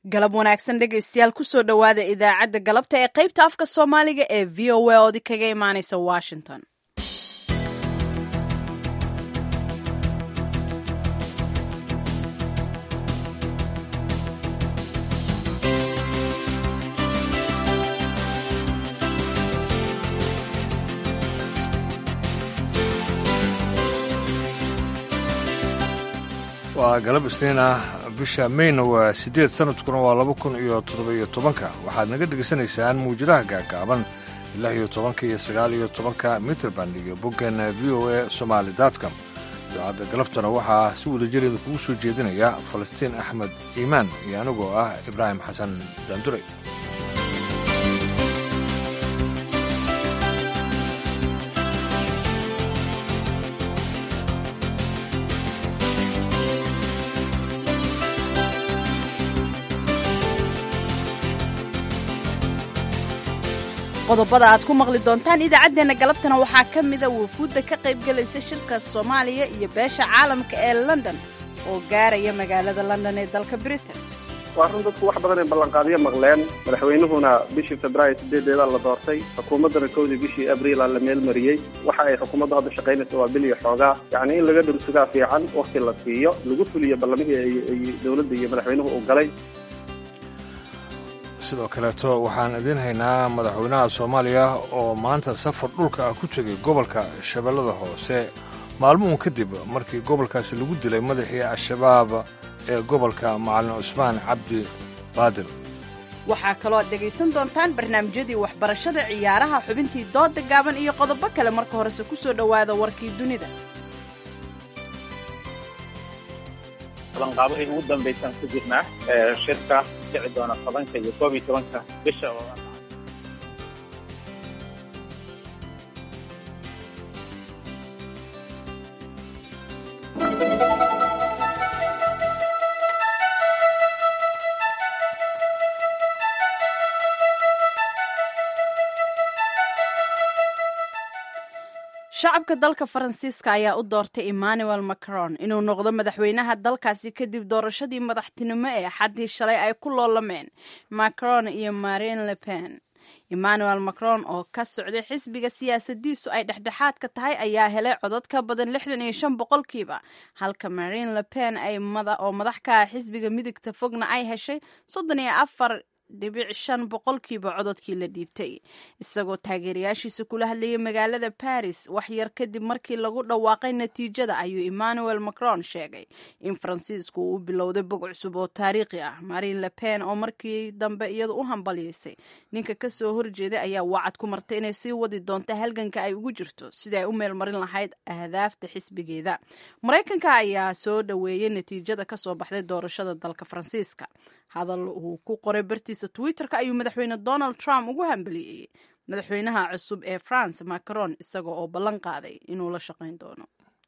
galab wanaagsan dhegaystayaal kusoo dhowaada idaacadda galabta ee qaybta afka soomaaliga ee v o a oodi kaga imaanaysa washington waa galab isniin ah bisha mayna waa siddeed sanadkuna waa laba kun iyo toddoba-iyo tobanka waxaad naga dhegaysanaysaan muwjadaha gaagaaban lix iyo tobanka iyo sagaal iyo tobanka mitrband iyo boggan v o a somaali dotcom idaacadda galabtana waxaa si wadajireeda kugu soo jeedinaya falastiin axmed iimaan iyo anigoo ah ibraahim xasan daanduray qodobada aad ku maqli doontaan idaacaddeenna galabtana waxaa ka mida wufuudda ka qaybgelaysa shirka soomaaliya iyo beesha caalamka ee london oo gaaraya magaalada london ee dalka britain waa run dadku wax badan ay ballanqaadyo maqleen madaxweynuhuna bishii februaayo sideedeeda la doortay xukuumaddana kowdii bishii abriila la meelmariyey waxa ay xukuumaddu hadda shaqaynaysa waa bil iyo xoogaa yacni in laga dhursugaa fiican wakti la siiyo lagu fuliyo ballamihii ay dowladda iyo madaxweynuhu uu galay sidoo kaleeto waxaan idiin haynaa madaxweynaha soomaaliya oo maanta safar dhulka ah ku tegay gobolka shabeellada hoose maalmuhun kadib markii gobolkaasi lagu dilay madaxii al-shabaab ee gobolka macalin cusmaan cabdi baadil waxaa kaloo aad dhegaysan doontaan barnaamijyadii waxbarashada ciyaaraha xubintii dooda gaaban iyo qodobo kale marka horese ku soo dhowaada warkii dunida qabanqaabadii ugu dambaysaan ku jirnaa shirka dhici doona tobanka iyo koob iyo tobanka bisha oo shacabka dalka faransiiska ayaa u doortay emmanuel macron inuu noqdo madaxweynaha dalkaasi kadib doorashadii madaxtinimo ee xaddii shalay ay ku loolameen macron iyo marine le pen emmanuel macron oo ka socday xisbiga siyaasadiisu ay dhexdhexaadka tahay ayaa helay codad ka badan lixdan iyo shan boqolkiiba halka marine le pen oo madax ka ah xisbiga midigta fogna ay heshay soddon iyo afar dhibic shan boqolkiiba cododkii la dhiibtay isagoo taageerayaashiisa kula hadlayay magaalada baris wax yar kadib markii lagu dhawaaqay natiijada ayuu emmanuel macron sheegay in faransiisku uu bilowday bog cusub oo taariikhi ah marine le pen oo markii dambe iyadu u hambalyaysay ninka kasoo horjeeday ayaa wacad ku martay inay sii wadi doonto halganka ay ugu jirto sidii ay u meelmarin lahayd ahdaafta xisbigeeda maraykanka ayaa soo dhoweeyey natiijada kasoo baxday doorashada dalka faransiiska hadal uu ku qoray bartiisa twitter-ka ayuu madaxweyne donald trump ugu hambaliyeeyey madaxweynaha cusub ee france macron isaga oo ballan qaaday inuu la shaqayn doono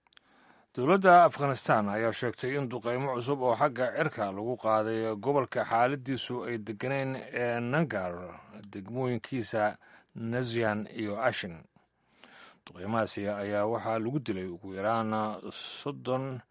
dowladda afghanistan ayaa sheegtay in duqeymo cusub oo xagga cirka lagu qaaday gobolka xaaladiisu ay deganeyn ee nangar degmooyinkiisa nazian iyo ashin duqeymahaasi ayaa waxaa lagu dilay ugu yaraan soddon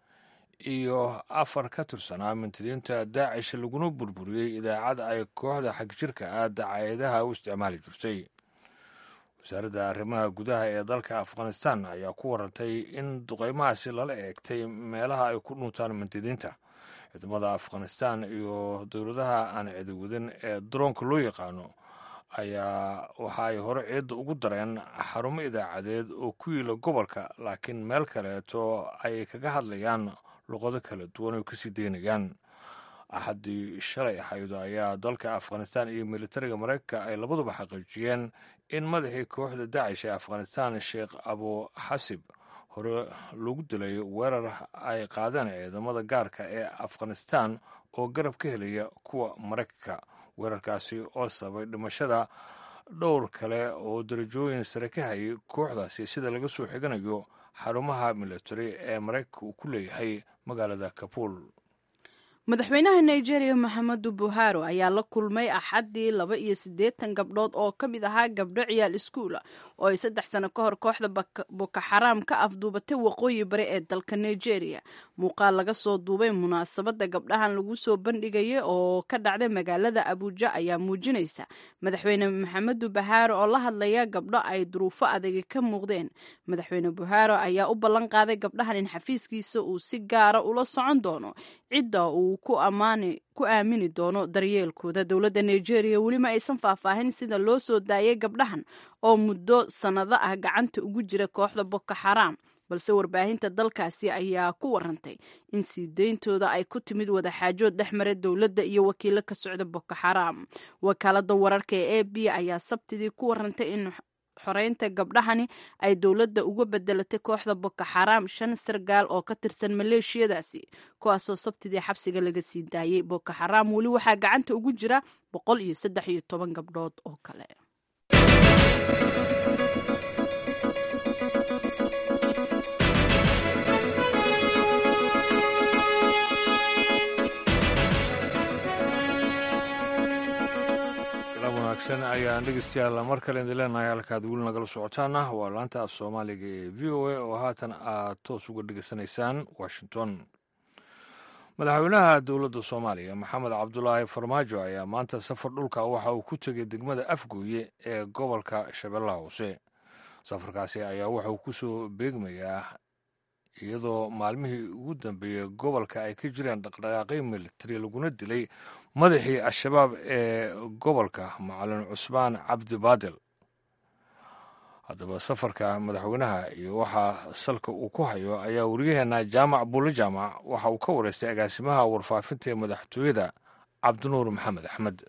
iyo afar ka tirsanaa mintiriinta daacish laguna burburiyey idaacad ay kooxda xagjirka ah dacaayadaha u isticmaali jirtay wasaaradda arrimaha gudaha ee dalka afghanistan ayaa ku warantay in duqeymahaasi lala eegtay meelaha ay ku dhuntaan mintiriinta ciidamada afghanistan iyo dowladaha aan cidiwadin ee daroonka loo yaqaano ayaa waxa ay hore ciidda ugu dareen xarumo idaacadeed oo ku yiila gobolka laakiin meel kaleeto ay kaga hadlayaan luqado kala duwan oo kasii daynayaan axaddii shalay ahayd ayaa dalka afghanistan iyo militariga maraykanka ay labaduba xaqiijiyeen in madaxii kooxda dacish ee afghanistan sheekh abu xasib hore lagu dilay weerar ay qaadeen ciidamada gaarka ee afghanistan oo garab ka helaya kuwa maraykanka weerarkaasi oo sababay dhimashada dhowr kale oo darajooyin sare ka hayay kooxdaasi sida laga soo xiganayo xarumaha militari ee maraykanka uu ku leeyahay magaalada kabuul madaxweynaha nigeria maxamedu buharo ayaa la kulmay axaddii laba iyo siddeetan gabdhood oo ka mid ahaa gabdho ciyaal iskuula oo ay saddex sano ka hor kooxda boko xaraam ka afduubatay waqooyi bari ee dalka nigeria muuqaal laga soo duubay munaasabadda gabdhahan lagu soo bandhigaya oo ka dhacday magaalada abuuja ayaa muujinaysa madaxweyne maxamedu buharo oo la hadlaya gabdho ay duruufo adagi ka muuqdeen madaxweyne buharo ayaa u ballan qaaday gabdhahan in xafiiskiisa uu si gaara ula socon doono cidda uu ku aamini doono daryeelkooda dowladda nigeria welima aysan faahfaahin sida loo soo daayay gabdhahan oo muddo sannado ah gacanta ugu jira kooxda boko xaraam balse warbaahinta dalkaasi ayaa ku warantay in sii deyntooda ay ku timid wadaxaajood dhex mara dowladda iyo wakiilo ka socda boko xaraam wakaalada wararka ee a b ayaa sabtidii ku warantay in xoreynta gabdhahani ay dowladda uga bedelatay kooxda boko xaraam shan sargaal oo ka tirsan maleeshiyadaasi kuwaasoo sabtidii xabsiga laga sii daayay boko xaraam weli waxaa gacanta ugu jira boqol iyo saddex iyo toban gabdhood oo kale wanaagsan ayaan dhegeystayaal mar kale idin leenahay halkaad weli nagala socotaana waa laanta af soomaaliga ee v o a oo haatan aad toos uga dhegeysanaysaan washington madaxweynaha dowladda soomaaliya maxamed cabdulaahi farmaajo ayaa maanta safar dhulka waxa uu ku tegay degmada afgooye ee gobolka shabeellaha hoose safarkaasi ayaa wuxuu ku soo beegmayaa iyadoo maalmihii ugu dambeeyey gobolka ay ka jireen dhaqdhaqaaqyo militari laguna dilay madaxii al-shabaab ee gobolka macalin cusmaan cabdi baadil haddaba safarka madaxweynaha iyo waxaa salka uu ku hayo ayaa waryaheena jaamac buulle jaamac waxa uu ka wareystay agaasimaha warfaafinta ee madaxtooyada cabdinuur maxamed axmed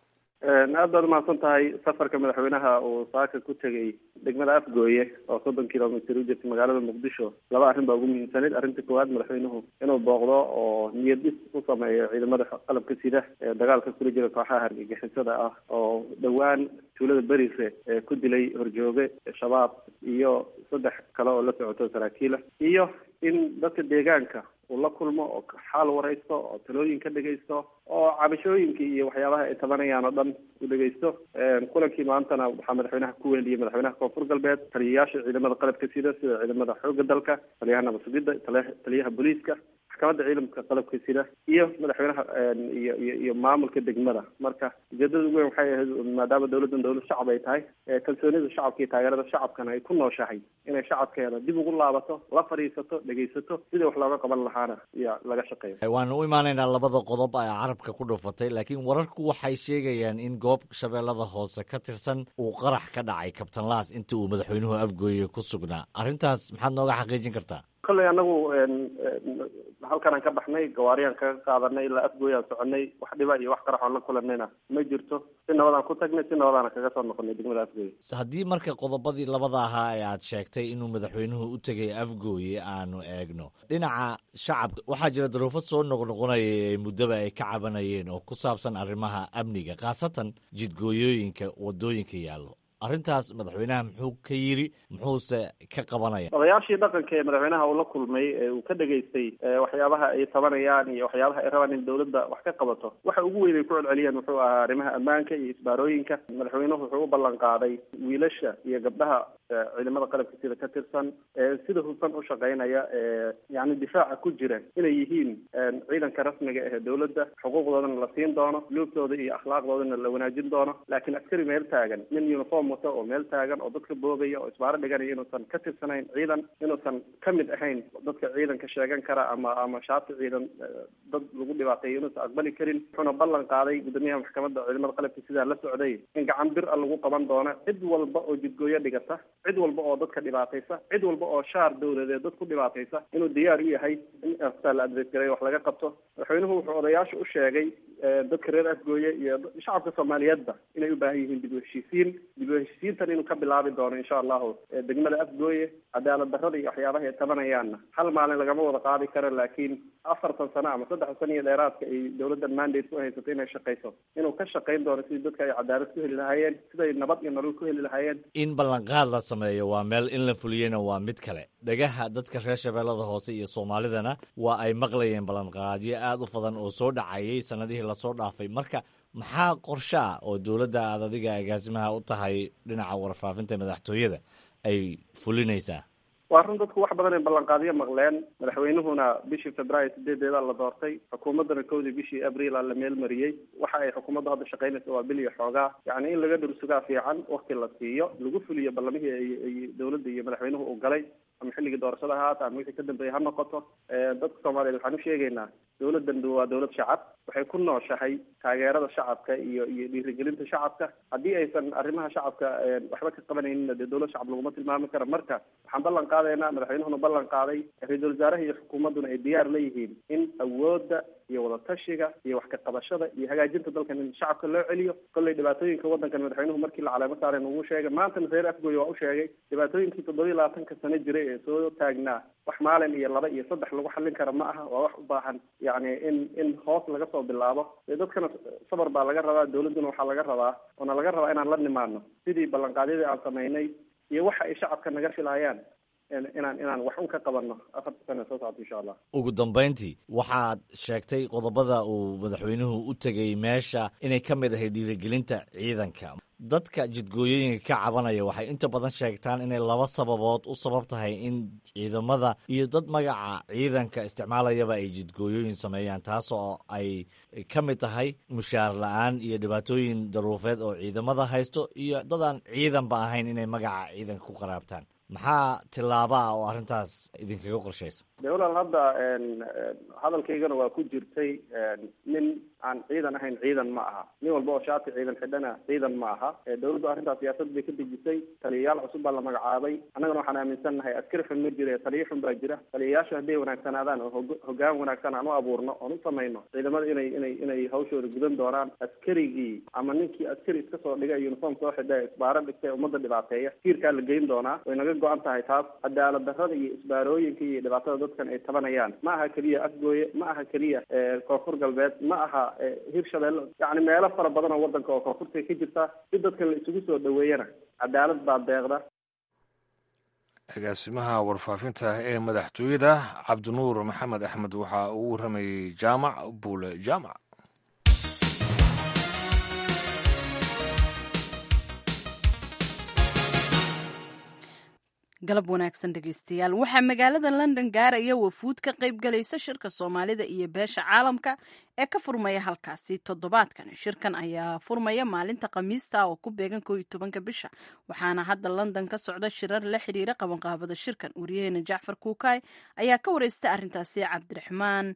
aad baad umahadsan tahay safarka madaxweynaha uu saaka ku tegey degmada afgooye oo soddon kilomitr u jirta magaalada muqdisho laba arrin baa ugu muhiimsanayd arrinta koowaad madaxweynuhu inuu booqdo oo niyad dhis u sameeyo ciidamada qalabka sida ee dagaalka kula jira kooxaha hargagixisada ah oo dhowaan tuulada berise ee ku dilay horjooge shabaab iyo saddex kale oo la socoto saraakiila iyo in dadka deegaanka uu la kulmo oo xaal waraysto oo talooyin ka dhegaysto oo cabashooyinkii iyo waxyaabaha ay tabanayaan oo dhan u dhegaysto kulankii maantana waxaa madaxweynaha ku weheliyey madaxweynaha koonfur galbeed taliyayaasha ciidamada qalabka sida sida ciidamada xoogga dalka taliyaha nabad-sugidda taliyaha booliiska maxkamadda ciidamka qalabka sida iyo madaxweynaha iyo iyo iyo maamulka degmada marka ujeedada ugu weyn waxay ahayd maadaama dawladdan dawlad shacab ay tahay kalsoonida shacabka iyo taageerada shacabkana ay ku nooshahay inay shacabkeeda dib ugu laabato la fadhiisato dhegaysato sidii wax looga qaban lahaana iyo laga shaqeeyo waanu u imaanaynaa labada qodob ee carabka ku dhufatay laakiin wararku waxay sheegayaan in goob shabeellada hoose ka tirsan uu qarax ka dhacay kabtan laas inta uu madaxweynuhu afgooye ku sugnaa arrintaas maxaad nooga xaqiijin kartaa kolley anagu halkanaan ka baxnay gawaariyaan kaga qaadanay ilaa afgooyaan soconay wax dhiba iyo wax qarax oon la kulanayna ma jirto si nabadaan ku tagnay si nabadaana kaga soo noqonay degmada afgooye haddii marka qodobadii labada ahaa ee aad sheegtay inuu madaxweynuhu u tegay afgooye aanu eegno dhinaca shacabka waxaa jira daruufo soo noqnoqonaya ee muddaba ay ka cabanayeen oo ku saabsan arrimaha amniga khaasatan jidgooyooyinka waddooyinka yaallo arrintaas madaxweynaha muxuu ka yiri muxuuse ka qabanaya odayaashii dhaqanka ee madaxweynaha uu la kulmay ee uu ka dhegaystay waxyaabaha ay tabanayaan iyo waxyaabaha ay rabaan in dawladda wax ka qabato waxa ugu weyn ay ku celceliyeen wuxuu ahaa arrimaha ammaanka iyo isbaarooyinka madaxweynuhu wuxuu u ballan qaaday wiilasha iyo gabdhaha ciidamada qalabka sida ka tirsan ee sida hufan u shaqaynaya ee yani difaaca ku jira inay yihiin ciidanka rasmiga ee dawladda xuquuqdoodana la siin doono luubtooda iyo akhlaaqdoodana la wanaajin doono laakiin askari meel taagan nin uniform wata oo meel taagan oo dadka boogaya oo isbaaro dhiganaya inuusan ka tirsanayn ciidan inuusan ka mid ahayn dadka ciidanka sheegan kara ama ama shaati ciidan dad lagu dhibaateeyo inuusan aqbali karin wuxuuna ballan qaaday guddoomiyaha maxkamadda ciidamada qalabka sidaa la socday in gacan bir a lagu qaban doono cid walba oo jidgooyo dhigata cid walba oo dadka dhibaataysa cid walba oo shaar dawladeed dad ku dhibaataysa inuu diyaar u yahay in astaa la adres gareeyo wax laga qabto madaxweynuhu wuxuu odayaasha u sheegay dadka reer afgooye iyo shacabka soomaaliyeedba inay u baahan yihiin dib u heshiisiin dib u heshiisiintan inuu ka bilaabi doono insha allahu degmada afgooye cadaalad darrada iyo waxyaabaha ay tabanayaanna hal maalin lagama wada qaadi karo laakiin afartan sano ama saddex sano iyo dheeraadka ay dowladdan mandate ku haysato inay shaqayso inuu ka shaqayn doono sidii dadka ay cadaalad ku heli lahaayeen siday nabad iyo nolol ku heli lahaayeen in ballanqaad la sameeyo waa meel in la fuliyena waa mid kale dhagaha dadka reer shabeellada hoose iyo soomaalidana waa ay maqlayeen ballanqaadyo aad u badan oo soo dhacayay sanadihii lasoo dhaafay marka maxaa qorshe ah oo dowladda aad adiga agaasimaha u tahay dhinaca warfaafinta madaxtooyada ay fulinaysaa waa run dadku wax badan ay ballanqaadyo maqleen madaxweynuhuna bishii februaayo sideedeeda la doortay xukuumaddana kowdii bishii abriil a la meelmariyey waxa ay xukuumaddu hadda shaqaynaysa waa bil iyo xoogaa yacni in laga dhursugaa fiican wakti la siiyo lagu fuliyo ballamihii ay dowladda iyo madaxweynuhu uu galay ama xilligii doorashada ha haata ama wixii ka dambeeyay ha noqoto dadka soomaaliyeed waxaan u sheegaynaa dowladdan waa dowlad shacab waxay ku nooshahay taageerada shacabka iyo iyo dhiirigelinta shacabka haddii aysan arrimaha shacabka waxba ka qabanayninna dee dowlad shacab laguma tilmaami karo marka waxaan ballan qaadaynaa madaxweynuhuna ballan qaaday ra-iisul wasaaraha iyo xukuumadduna ay diyaar la yihiin in awoodda iyo wadatashiga iyo wax ka qabashada iyo hagaajinta dalkan in shacabka loo celiyo kollay dhibaatooyinka waddankan madaxweynuhu markii la caleemo saareen ugu sheegay maantana reer afgooye waa u sheegay dhibaatooyinkii toddobiyi labaatanka sano jiray ee soo taagnaa wax maalin iyo laba iyo saddex lagu xallin kara ma aha waa wax u baahan yacni in in hoos laga soo bilaabo dee dadkana sabar baa laga rabaa dowladduna waxaa laga rabaa oona laga rabaa inaan la nimaadno sidii ballanqaadyadii aan samaynay iyo waxa ay shacabka naga filayaan inaan inaan wax un ka qabanno afarta sana soo socota insha allah ugu dambayntii waxaad sheegtay qodobada uu madaxweynuhu u tegay meesha inay ka mid ahay dhiirigelinta ciidanka dadka jidgooyooyinka ka cabanaya waxay inta badan sheegtaan inay laba sababood u sabab tahay in ciidamada iyo dad magaca ciidanka isticmaalayaba ay jidgooyooyin sameeyaan taas oo ay ka mid tahay mushaar la-aan iyo dhibaatooyin daruufeed oo ciidamada haysto iyo dadaan ciidanba ahayn inay magaca ciidanka ku qaraabtaan maxaa tillaaba ah oo arrintaas idinkaga qorshaysa de walaal hadda hadalkaygana waa ku jirtay nin aan ciidan ahayn ciidan ma aha nin walba oo shaati ciidan xidhana ciidan ma aha dowladdu arrintaas siyaasad bay ka dejisay taliyayaal cusub baa la magacaabay annagana waxaan aaminsannahay askari xun ma jira taliya xun baa jira taliyayaashu hadday wanaagsanaadaan oo hoggaan wanaagsan aan u abuurno oon u samayno ciidamada inay inay inay hawshooda gudan doonaan askarigii ama ninkii askari iska soo dhigay uniform soo xidha isbaaro dhigtay ummadda dhibaateeya tiirkaa la geyn doonaa way naga go-an tahay taas cadaalad darrada iyo isbaarooyinka iyo dhibaatada dadkan ay tabanayaan ma aha keliya afgooye ma aha keliya koonfur galbeed ma aha hirshabeelle yacni meelo fara badan oo waddanka oo koonfurta ka jirta si dadkan la isugu soo dhaweeyana cadaalad baa deeqda agaasimaha warfaafinta ee madaxtooyada cabdinuur maxamed axmed waxaa uu waramayey jaamac buule jaamac galab wanaagsan dhegeystayaal waxaa magaalada london gaaraya wafuud ka qayb galaysa shirka soomaalida iyo beesha caalamka ee ka furmaya halkaasi toddobaadkan shirkan ayaa furmaya maalinta khamiista oo ku beegan koo iyo tobanka bisha waxaana hadda london ka socda shirar la xiriira qabanqaabada shirkan wariyaheena jacfar kuukay ayaa ka wareystay arrintaasi cabdiraxmaan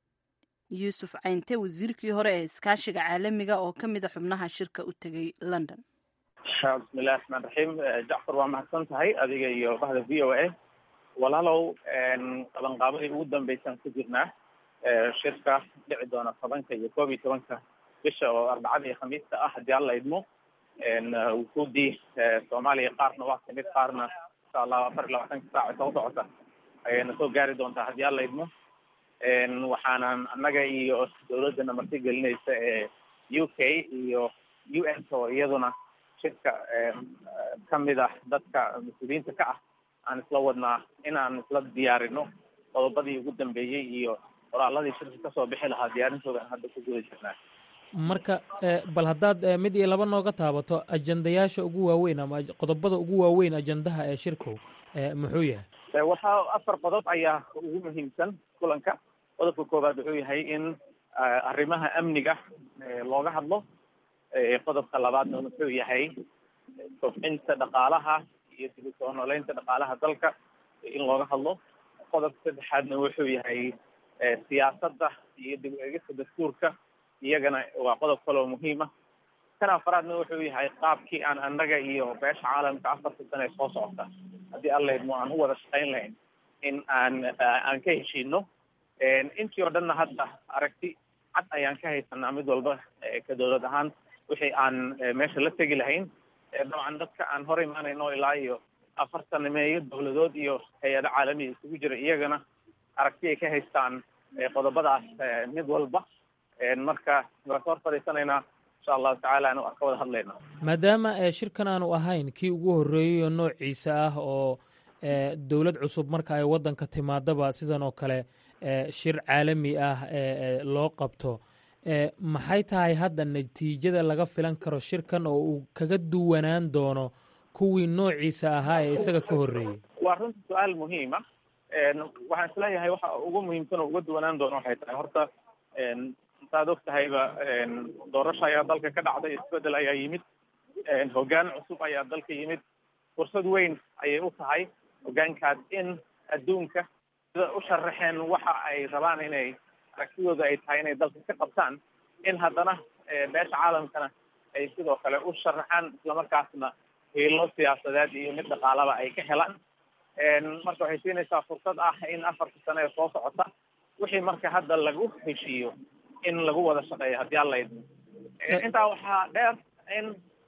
yuusuf caynte wasiirkii hore ee iskaashiga caalamiga oo ka mid a xubnaha shirka u tegay london bismillahi raxmaan raxiim jacfar waa mahadsan tahay adiga iyo bahda v o a walaalow qabanqaabadii ugu dambeysaan ku jirnaa shirka dhici doona tobanka iyo koob iyo tobanka bisha oo arbacada iyo khamiista ah haddii alla idmo wufuudii soomaaliya qaarna waa kamid qaarna insha allah afar iyo labaatanka saaca soo socota ayayna soo gaari doontaa haddii alla idmo waxaanan annaga iyo dawladdana marti gelinaysa ee u k iyo u n oo iyaduna shirka ka mid ah dadka mas-uuliyiinta ka ah aan isla wadnaa inaan isla diyaarino qodobadii ugu dambeeyey iyo qoraaladii shirka kasoo bixi lahaa diyaarintooda aan hadda ku guda jirnaa marka bal haddaad mid iyo laba nooga taabato ajandayaasha ugu waaweyn ama qodobada ugu waaweyn ajandaha ee shirku muxuu yahay waxaa afar qodob ayaa ugu muhiimsan kulanka qodobka koowaad wuxuu yahay in arrimaha amniga looga hadlo qodobka labaadna wuxuu yahay kobcinta dhaqaalaha iyo dib u soo nooleynta dhaqaalaha dalka in looga hadlo qodobka saddexaadna wuxuu yahay siyaasadda iyo dib u eegista dastuurka iyagana waa qodob kaloo muhiima kan afaraadna wuxuu yahay qaabkii aan annaga iyo beesha caalamka afarta sane soo socota haddii allaydmo aan u wada shaqayn lahayn in aan aan ka heshiino intii oo dhanna hadda aragti cad ayaan ka haysanaa mid walba ka dowlad ahaan wixii aan meesha la tegi lahayn dabcan dadka aan hor imaanayno ilaa iyo afartanimeeyo dowladood iyo hay-ado caalamiya isugu jira iyagana aragti ay ka haystaan qodobadaas mid walba marka waan ka hor fadhiisanaynaa insha allahu tacaala anu ka wada hadlayna maadaama shirkan aanu ahayn kii ugu horreeyey oo noociisa ah oo dowlad cusub marka ay waddanka timaadaba sidan oo kale shir caalami ah loo qabto maxay tahay hadda natiijada laga filan karo shirkan oo uu kaga duwanaan doono kuwii noociisa ahaa ee isaga ka horreeyey waa runta su-aal muhiima waxaan isleeyahay waxa ugu muhiimsan oo uga duwanaan doono waxay tahay horta saad og tahayba doorasho ayaa dalka ka dhacday isbedel ayaa yimid hoggaan cusub ayaa dalka yimid fursad weyn ayay u tahay hoggaankaas in adduunka sida u sharaxeen waxa ay rabaan inay aragtidooda ay tahay inay dalka ka qabtaan in haddana beesha caalamkana ay sidoo kale u sharaxaan islamarkaasna hiilo siyaasadeed iyo mid dhaqaalaba ay ka helaan marka waxay siinaysaa fursad ah in afarta sano ee soo socota wixii marka hadda lagu heshiiyo in lagu wada shaqeeyo haddii alla idmo intaa waxaa dheer in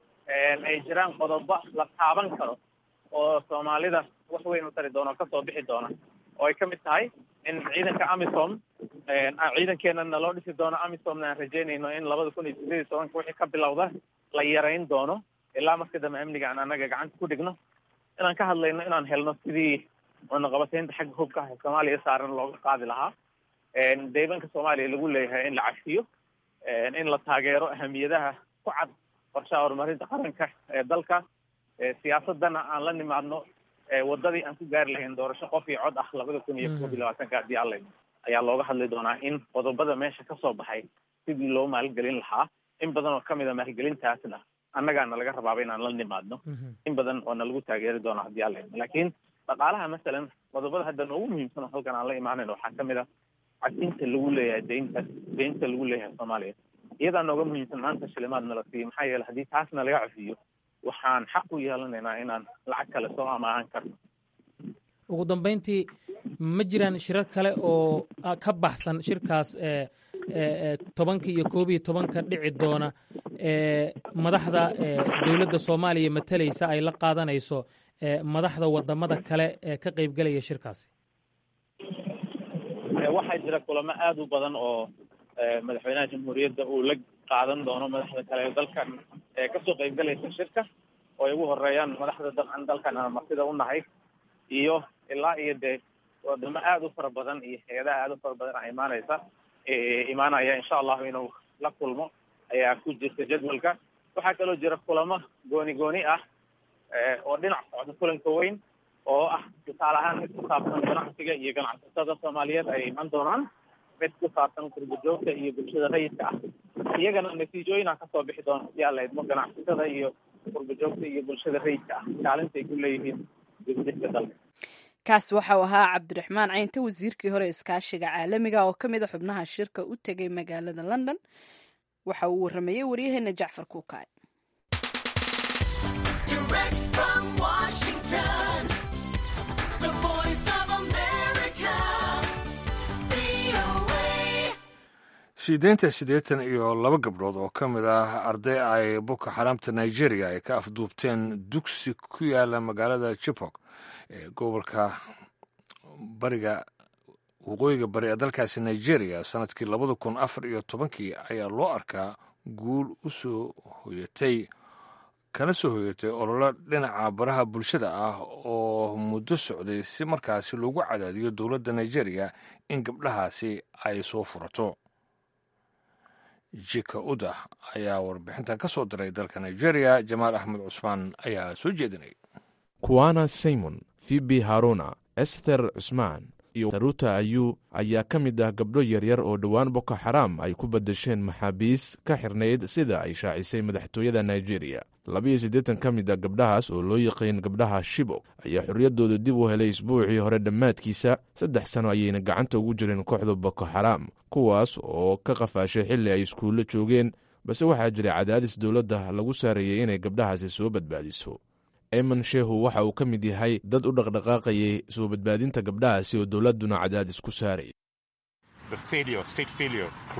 ay jiraan qodobo la taaban karo oo soomaalida wax weyn u tari doona o kasoo bixi doona oo ay ka mid tahay in ciidanka amisom ciidankeenana loo dhisi doono amisomna aan rajeynayno in labada kun iyo sideed iyo tobanka wixii ka bilowda la yarayn doono ilaa marka dambe amniga aan anaga gacanta ku dhigno inaan ka hadlayno inaan helno sidii cunaqabataynta xagga hubka ah ee soomaaliya saaran looga qaadi lahaa deebanka soomaaliya lagu leeyahay in la cafiyo in la taageero ahamiyadaha ku cad qorshaha horumarinta qaranka ee dalka siyaasadana aan la nimaadno wadadii aan ku gaari lahayn doorasho qof iyo cod ah labada kun iyo koob iyo labaatanka haddii alla ayaa looga hadli doonaa in qodobada meesha kasoo baxay sidii loo maalgelin lahaa in badan oo kamid a maalgelintaasna annagaana laga rabaaba inaan la nimaadno in badan oo na lagu taageeri doona haddii alla laakiin dhaqaalaha masalan qodobada hadda noogu muhiimsan oo halkan aan la imaanayn waxaa kamid a cadinta lagu leeyahay deynta deynta lagu leeyahay soomaaliya iyadaa nooga muhiimsan maanta shilimaad nala siiyo maxaa yeele haddii taasna laga cafiyo waxaan xaq u yeelanaynaa inaan lacag kale soo amaahan karno ugu dambeyntii ma jiraan shirar kale oo ka baxsan shirkaas tobanka iyo koob iyo tobanka dhici doona madaxda dowladda soomaaliya matalaysa ay la qaadanayso madaxda wadamada kale ee ka qeybgelaya shirkaasi waxaa jira kulamo aada u badan oo madaxweynaha jamhuuriyadda uu la qaadan doono madaxda kale ee dalkan kasoo qeybgalaysa shirka oo ay ugu horeeyaan madaxda dabcan dalkan aan martida u nahay iyo ilaa iyo dee wadamo aada u fara badan iyo hay-adaha aada u fara badan a imaanaysa imaanaya insha allahu inuu la kulmo ayaa ku jirta jadwalka waxaa kaloo jira kulamo gooni gooni ah oo dhinac socda kulanka weyn oo ah tusaale ahaan mid ku saabsan ganacsiga iyo ganacsatada soomaaliyeed ay iman doonaan mid ku saabsan kurbajoogta iyo bulshada rayidka ah iyagana natiijooyina kasoo bixi doona si alla idmo ganacsatada iyo kurbajoogta iyo bulshada rayidka ah kaalinta ay ku leeyihiin dibdibka dalka kaas waxau ahaa cabdiraxmaan caynte wasiirkii hore iskaashiga caalamiga oo ka mid a xubnaha shirka u tegay magaalada london waxa uu waramayey waryaheena jacfar kuukaay sideenta siddeetan iyo laba gabdhood oo ka mid ah arday ay boko xaraamta nigeria ay ka afduubteen dugsi ku yaala magaalada jipok ee gobolka bariga waqooyiga bari ee dalkaasi nigeria sanadkii labada kun afar iyo tobankii ayaa loo arkaa guul u soo hoyatay kana soo hoyatay ololo dhinaca baraha bulshada ah oo muddo socday si markaasi loogu cadaadiyo dowladda nigeria in gabdhahaasi ay soo furato jika udah ayaa warbixintan ka soo diray dalka nigeria jamaal axmed cusmaan ayaa soo jeedinay kuwana simon fibi haruna ester cusmaan iyo taruta ayu ayaa ka mid ah gabdho yaryar oo dhowaan boko xaraam ay ku badasheen maxaabiis ka xirnayd sida ay shaacisay madaxtooyada nigeria labiyo siddeetan ka mid a gabdhahaas oo loo yaqiin gabdhaha shibok ayaa xorriyaddooda dib u helay isbuucii hore dhammaadkiisa saddex sano ayayna gacanta ugu jireen kooxda boko xaraam kuwaas oo ka qafaashay xilli ay iskuullo joogeen balse waxaa jiray cadaadis dowladda lagu saareeyey inay gabdhahaasi soo badbaadiso eman shehu waxa uu ka mid yahay dad u dhaqdhaqaaqayay soo badbaadinta gabdhahaasi oo dowladduna cadaadis ku saarayay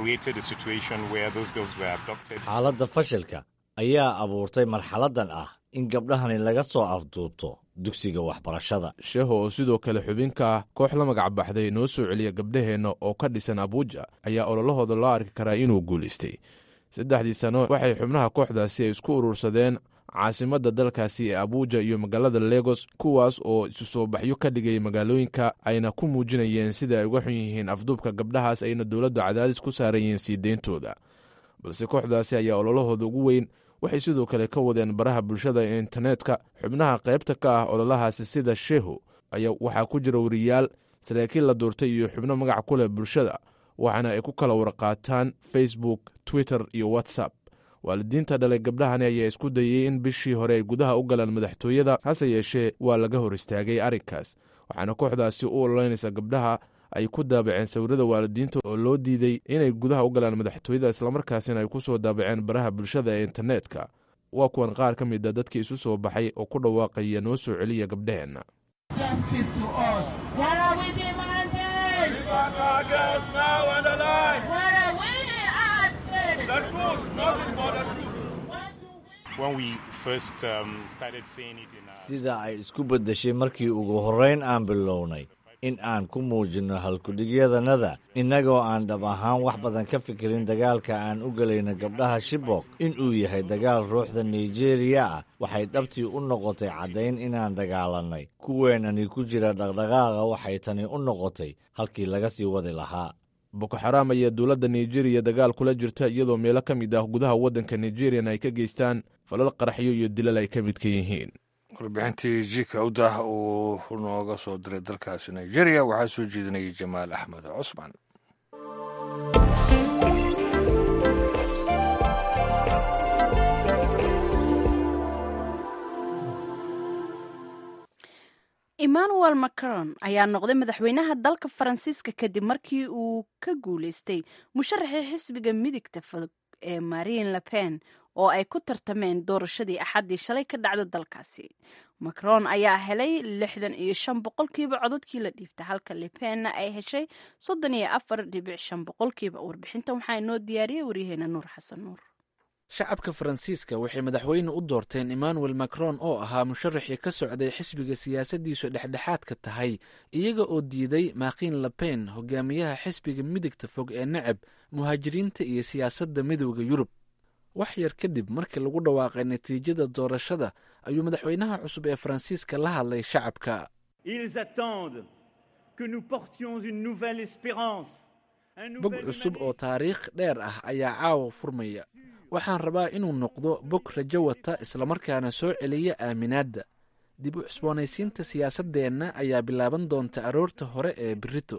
xaaladda fashilka ayaa abuurtay marxaladdan ah in gabdhahani laga soo afduubto dugsiga waxbarashada sheeho oo sidoo kale xubinka ah koox la magac baxday noo soo celiya gabdhaheenna oo ka dhisan abuuja ayaa ololahooda loo arki karaa inuu guulaystay saddexdii sano waxay xubnaha kooxdaasi ay isku urursadeen caasimadda dalkaasi ee abuuja iyo magaalada legos kuwaas oo isu soo baxyo ka dhigay magaalooyinka ayna ku muujinayeen sida ay uga xun yihiin afduubka gabdhahaas ayna dowladdu cadaadis ku saaran yihiin sii deyntooda balse kooxdaasi ayaa ololahooda ugu weyn waxay sidoo kale ka wadeen baraha bulshada ee internetka xubnaha qaybta ka ah ololahaasi sida sheeho ayaa waxaa ku jira wariyaal saraakiil la doortay iyo xubno magac ku leh bulshada waxaana ay ku kala warqaataan facebook twitter iyo whatsapp waalidiinta dhalay gabdhahani ayaa isku dayey in bishii hore ay gudaha u galaan madaxtooyada hase yeeshee waa laga hor istaagay arrinkaas waxaana kooxdaasi u ololeynaysa gabdhaha ay ku daabaceen sawirada waalidiinta oo loo diiday inay gudaha u galaan madaxtooyada islamarkaasina ay ku soo daabaceen baraha bulshada ee internetka waa kuwan qaar ka mid a dadkii isu soo baxay oo ku dhawaaqaya noo soo celiya gabdhaheenna sida ay isku beddeshay markii ugu horrayn aan bilownay in aan ku muujinno halkudhigyadanada innagoo aan dhab ahaan wax badan ka fikirin dagaalka aan u gelayno gabdhaha shibok inuu yahay dagaal ruuxda nigeriya ah waxay dhabtii u noqotay caddayn inaan dagaalannay kuweenani ku jira dhaqdhaqaaqa waxay tani u noqotay halkii laga sii wadi lahaa boko xaraam ayaa dowladda nigeriya dagaal kula jirta iyadoo meelo ka mid ah gudaha waddanka nigeriana ay ka geystaan falal qaraxyo iyo dilal ay ka midka yihiin warbixintii jika udah uu nooga soo diray dalkaasi nigeria waxaa soo jeedinayay jamaal axmed cusman emmanuel macron ayaa noqday madaxweynaha dalka faransiiska kadib markii uu ka guuleystay musharaxii xisbiga midigta fudug ee marine le pen oo ay ku tartameen doorashadii axaddii shalay ka dhacda dalkaasi macron ayaa helay lixdan iyo shan boqolkiiba codadkii la dhiibta halka lepenna ay heshay soddon iyo afar dhibic shan boqolkiiba warbixintan waxaa inoo diyaariyey waryaheena nuur xasan nuur shacabka faransiiska waxay madaxweyne u doorteen emmanuel macron oo ahaa musharaxii ka socday xisbiga siyaasaddiisu dhexdhexaadka tahay iyaga oo diiday maakiin lepen hogaamiyaha xisbiga midigta fog ee necab muhaajiriinta iyo siyaasadda midowda yurub wax yar kadib markii lagu dhawaaqay natiijada doorashada ayuu madaxweynaha cusub ee faransiiska la hadlay shacabka bog cusub oo taariikh dheer ah ayaa caawa furmaya waxaan rabaa inuu noqdo bog rajo wata islamarkaana soo celiya aaminaadda dib u cusboonaysiinta siyaasaddeenna ayaa bilaaban doonta aroorta hore ee berito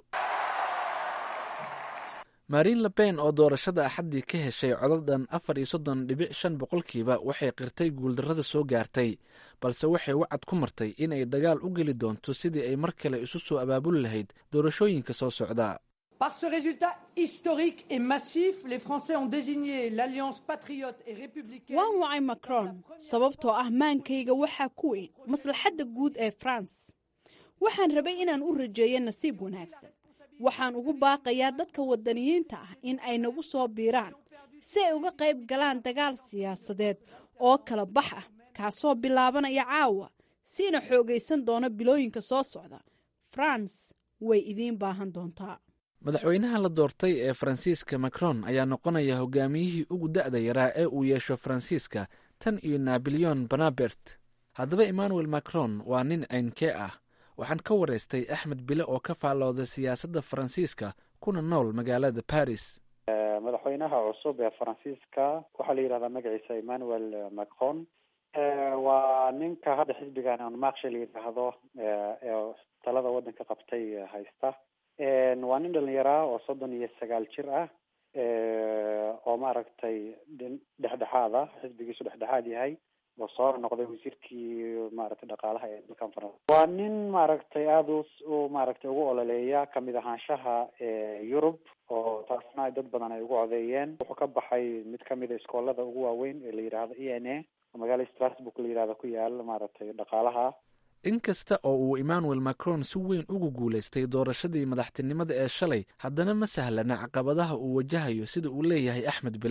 marin lepen oo doorashada axaddii ka heshay codadhan afar iyo soddon dhibic shan boqolkiiba waxay qirtay guuldarrada soo gaartay balse waxay wacad ku martay in ay dagaal u geli doonto sidii ay mar kale isu soo abaabuli lahayd doorashooyinka soo socda Par ce résultat historique et massif, les Français ont désigné l'Alliance patriote et républicaine. waan wacay macron sababtoo ah maankayga waxaa ku weyn maslaxadda guud ee france waxaan rabay inaan u rajeeyo nasiib wanaagsan waxaan ugu baaqayaa dadka wadaniyiinta ah in ay nagu soo biiraan si ay uga qayb galaan dagaal siyaasadeed oo kala bax ah kaasoo bilaabanaya caawa siina xoogaysan doona bilooyinka soo socda france way idiin baahan doontaa madaxweynaha la doortay ee faransiiska macron ayaa noqonaya hogaamiyihii ugu da'da yaraa ee uu yeesho faransiiska tan iyo nabilyon banabert haddaba emmanuel macron waa nin ceynkee ah waxaan ka waraystay axmed bile oo ka faallooda siyaasadda faransiiska kuna nool magaalada baris madaxweynaha cusub ee faransiiska waxaa la yidhahdaa magaciisa emmanuel macron waa ninka hadda xisbigan anmaksha la yidhaahdo ee talada waddanka qabtay haysta waa nin dhalinyaraa oo soddon iyo sagaal jir ah oo maaragtay dhexdhexaad ah xisbigiisu dhexdhexaad yahay oo soo noqday wasiirkii maaragtay dhaqaalaha ee dalkan faransa waa nin maaragtay aada u maaragtay ugu ololeeya kamid ahaanshaha yurub oo taasna ay dad badan ay ugu codeeyeen wuxuu ka baxay mid kamid a iskoolada ugu waaweyn ee la yidhaahdo e n a oo magaalada strasbourg la yidhahdo ku yaal maaragtay dhaqaalaha inkasta oo uu emmanuel macron si weyn ugu guulaystay doorashadii madaxtinimada ee shalay haddana ma sahlana caqabadaha uu wajahayo sida uu leeyahay axmed bile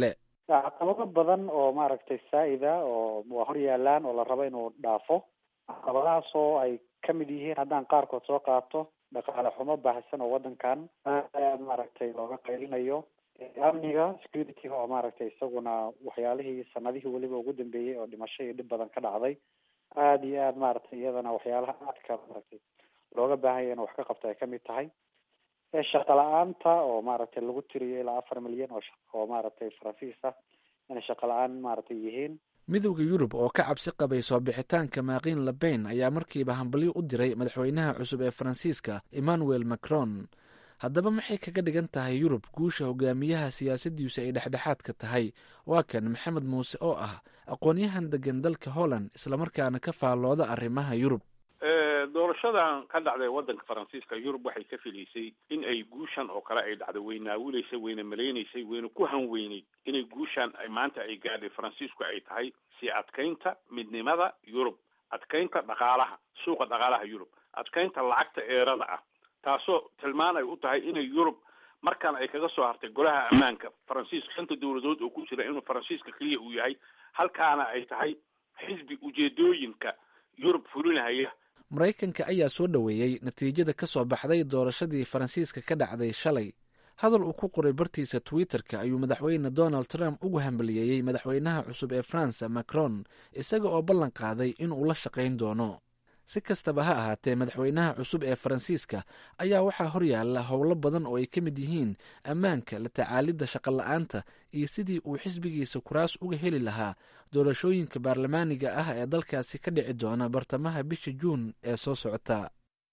caqabado badan oo maaragtay saa-ida oo waa hor yaalaan oo la rabo inuu dhaafo caqabadahaas oo ay kamid yihiin haddaan qaarkood soo qaato dhaqaale xumo baahsan oo wadankan aad maaragtay looga qaylinayo amniga security-ga oo maaragtay isaguna waxyaalihii sanadihii weliba ugu dambeeyey oo dhimasho iyo dhib badan ka dhacday aada iyo aad maaragtay iyadana waxyaalaha aadka maaragtay looga baahanya in wax ka qabto ay kamid tahay shaqa la-aanta oo maaragtay lagu tiriyo ilaa afar milyan oo oo maaragtay faransiis ah inay shaqa la-aan maaragtay yihiin midowda yurub oo ka cabsi qabay soo bixitaanka maaqiin labayn ayaa markiiba hambalyo u diray madaxweynaha cusub ee faransiiska emmanuel macron haddaba maxay kaga dhigan tahay yurub guusha hogaamiyaha siyaasaddiisu ay dhexdhexaadka tahay waa kan maxamed muuse oo ah aqoon-yahan degan dalka holland islamarkaana ka faallooda arrimaha yurub doorashadan ka dhacday waddanka faransiiska yurub waxay ka filaysay in ay guushan oo kale ay dhacdo way naawilaysay wayna malaynaysay wayna ku hanweyneyd inay guushan ay maanta ay gaadhay faransiisku ay tahay sii adkaynta midnimada yurub adkaynta dhaqaalaha suuqa dhaqaalaha yurub adkaynta lacagta eerada ah taasoo tilmaan ay u tahay inay yurub markaan ay kaga soo hartay golaha ammaanka faransiiska shanta dowladood oo ku jira inuu faransiiska keliya uu yahay halkaana ay tahay xisbi ujeedooyinka yurub fulinahaya maraykanka ayaa soo dhoweeyey natiijada ka soo baxday doorashadii faransiiska ka dhacday shalay hadal uu ku qoray bartiisa twitter-ka ayuu madaxweyne donald trump ugu hambaliyeeyey madaxweynaha cusub ee faransa macron isaga oo ballan qaaday inuu la shaqayn doono si kastaba ha ahaatee madaxweynaha cusub ee faransiiska ayaa waxaa horyaala howlo badan oo ay ka mid yihiin ammaanka la tacaalidda shaqola-aanta iyo sidii uu xisbigiisa kuraas uga heli lahaa doorashooyinka baarlamaaniga ah ee dalkaasi ka dhici doona bartamaha bisha juun ee soo socota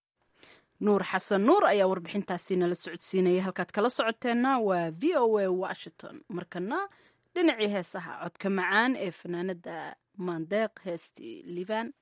nuur xasan nuur ayaa warbixintaasi nala socodsiinaya halkaad kala socoteenna waa v o a washington markana dhinacii heesaha codka macaan ee fanaanada maandeeq heestii liibaan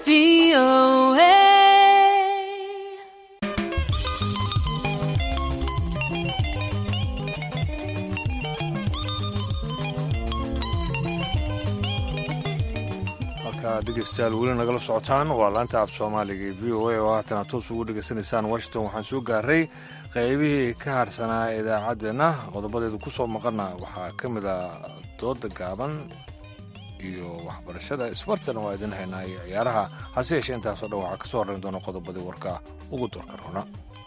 dhegeystayaal weli nagala socotaan waa laanta af soomaaliga ee v o a oo haatan aad toos ugu dhegaysanaysaan washington waxaan soo gaaray qaybihii ka harsanaa idaacaddeenna qodobadeedu ku soo maqana waxaa ka mid a dooda gaaban iyo waxbarashada isbartana waa idin haynaa iyo ciyaaraha hase yeeshee intaasoo dhan waxaa ka soo horrayn doona qodobadii warka ugu doorka runa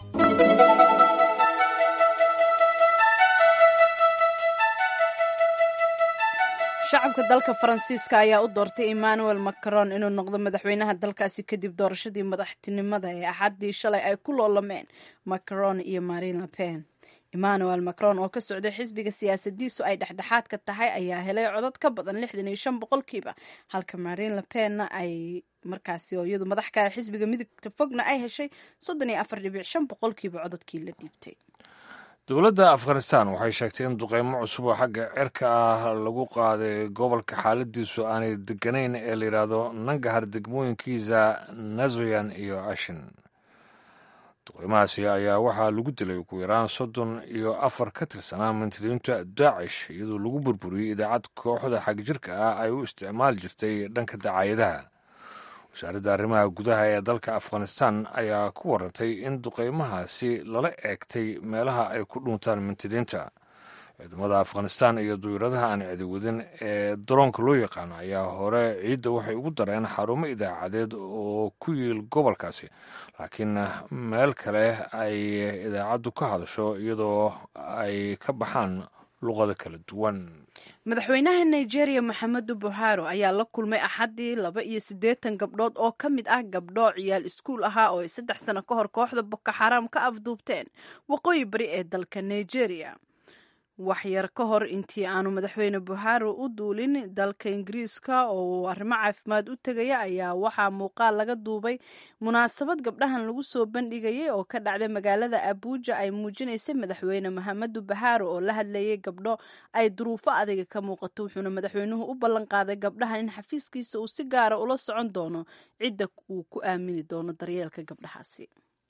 shacabka dalka faransiiska ayaa u doortay emmanuel macron inuu noqdo madaxweynaha dalkaasi kadib doorashadii madaxtinimada ee axaddii shalay ay ku loolameen macron iyo marine le pen emmanuel macron oo ka socday xisbiga siyaasadiisu ay dhexdhexaadka tahay ayaa helay codod ka badan lixdan iyo shan boqolkiiba halka marine le penna ay markaasi oo iyadu madax ka xisbiga midigta fogna ay heshay soddon iyo afar dhibic shan boqolkiiba cododkii la dhiibtay dowladda afghanistan waxay sheegtay in duqeymo cusub oo xagga cirka ah lagu qaaday gobolka xaaladiisu aanay deganayn ee la yidhaahdo nangahar degmooyinkiisa nazoyan iyo ashin duqeymahaasi ayaa waxaa lagu dilay ugu yaraan soddon iyo afar ka tirsanaa mantiriinta daacish iyadoo lagu burburiyey idaacad kooxda xagjirka ah ay u isticmaali jirtay dhanka dacaayadaha wasaaradda arrimaha gudaha ee dalka afghanistan ayaa ku warantay in duqeymahaasi lala eegtay meelaha ay ku dhuuntaan mintidiinta ciidamada afghanistan iyo duyuradaha aan cidiwadin ee daroonka loo yaqaano ayaa hore ciidda waxay ugu dareen xarumo idaacadeed oo ku yiil gobolkaasi laakiin meel kale ay idaacaddu ka hadasho iyadoo ay ka baxaan luqado kala duwan madaxweynaha nigeria maxamedu buharo ayaa la kulmay axaddii laba iyo siddeetan gabdhood oo ka mid ah gabdho ciyaal iskuul ahaa oo ay saddex sano ka hor kooxda boko xaraam ka afduubteen waqooyi bari ee dalka nigeria waxyar ka hor intii aanu madaxweyne buharo u duulin dalka ingiriiska oo uu arrimo caafimaad u tegaya ayaa waxaa muuqaal laga duubay munaasabad gabdhahan lagu soo bandhigayay oo ka dhacday magaalada abuuja ay muujinaysay madaxweyne maxamedu buharo oo la hadlayay gabdho ay duruufo adiga ka muuqato wuxuuna madaxweynuhu u ballan qaaday gabdhahan in xafiiskiisa uu si gaara ula socon doono cidda uu ku aamini doono daryeelka gabdhahaasi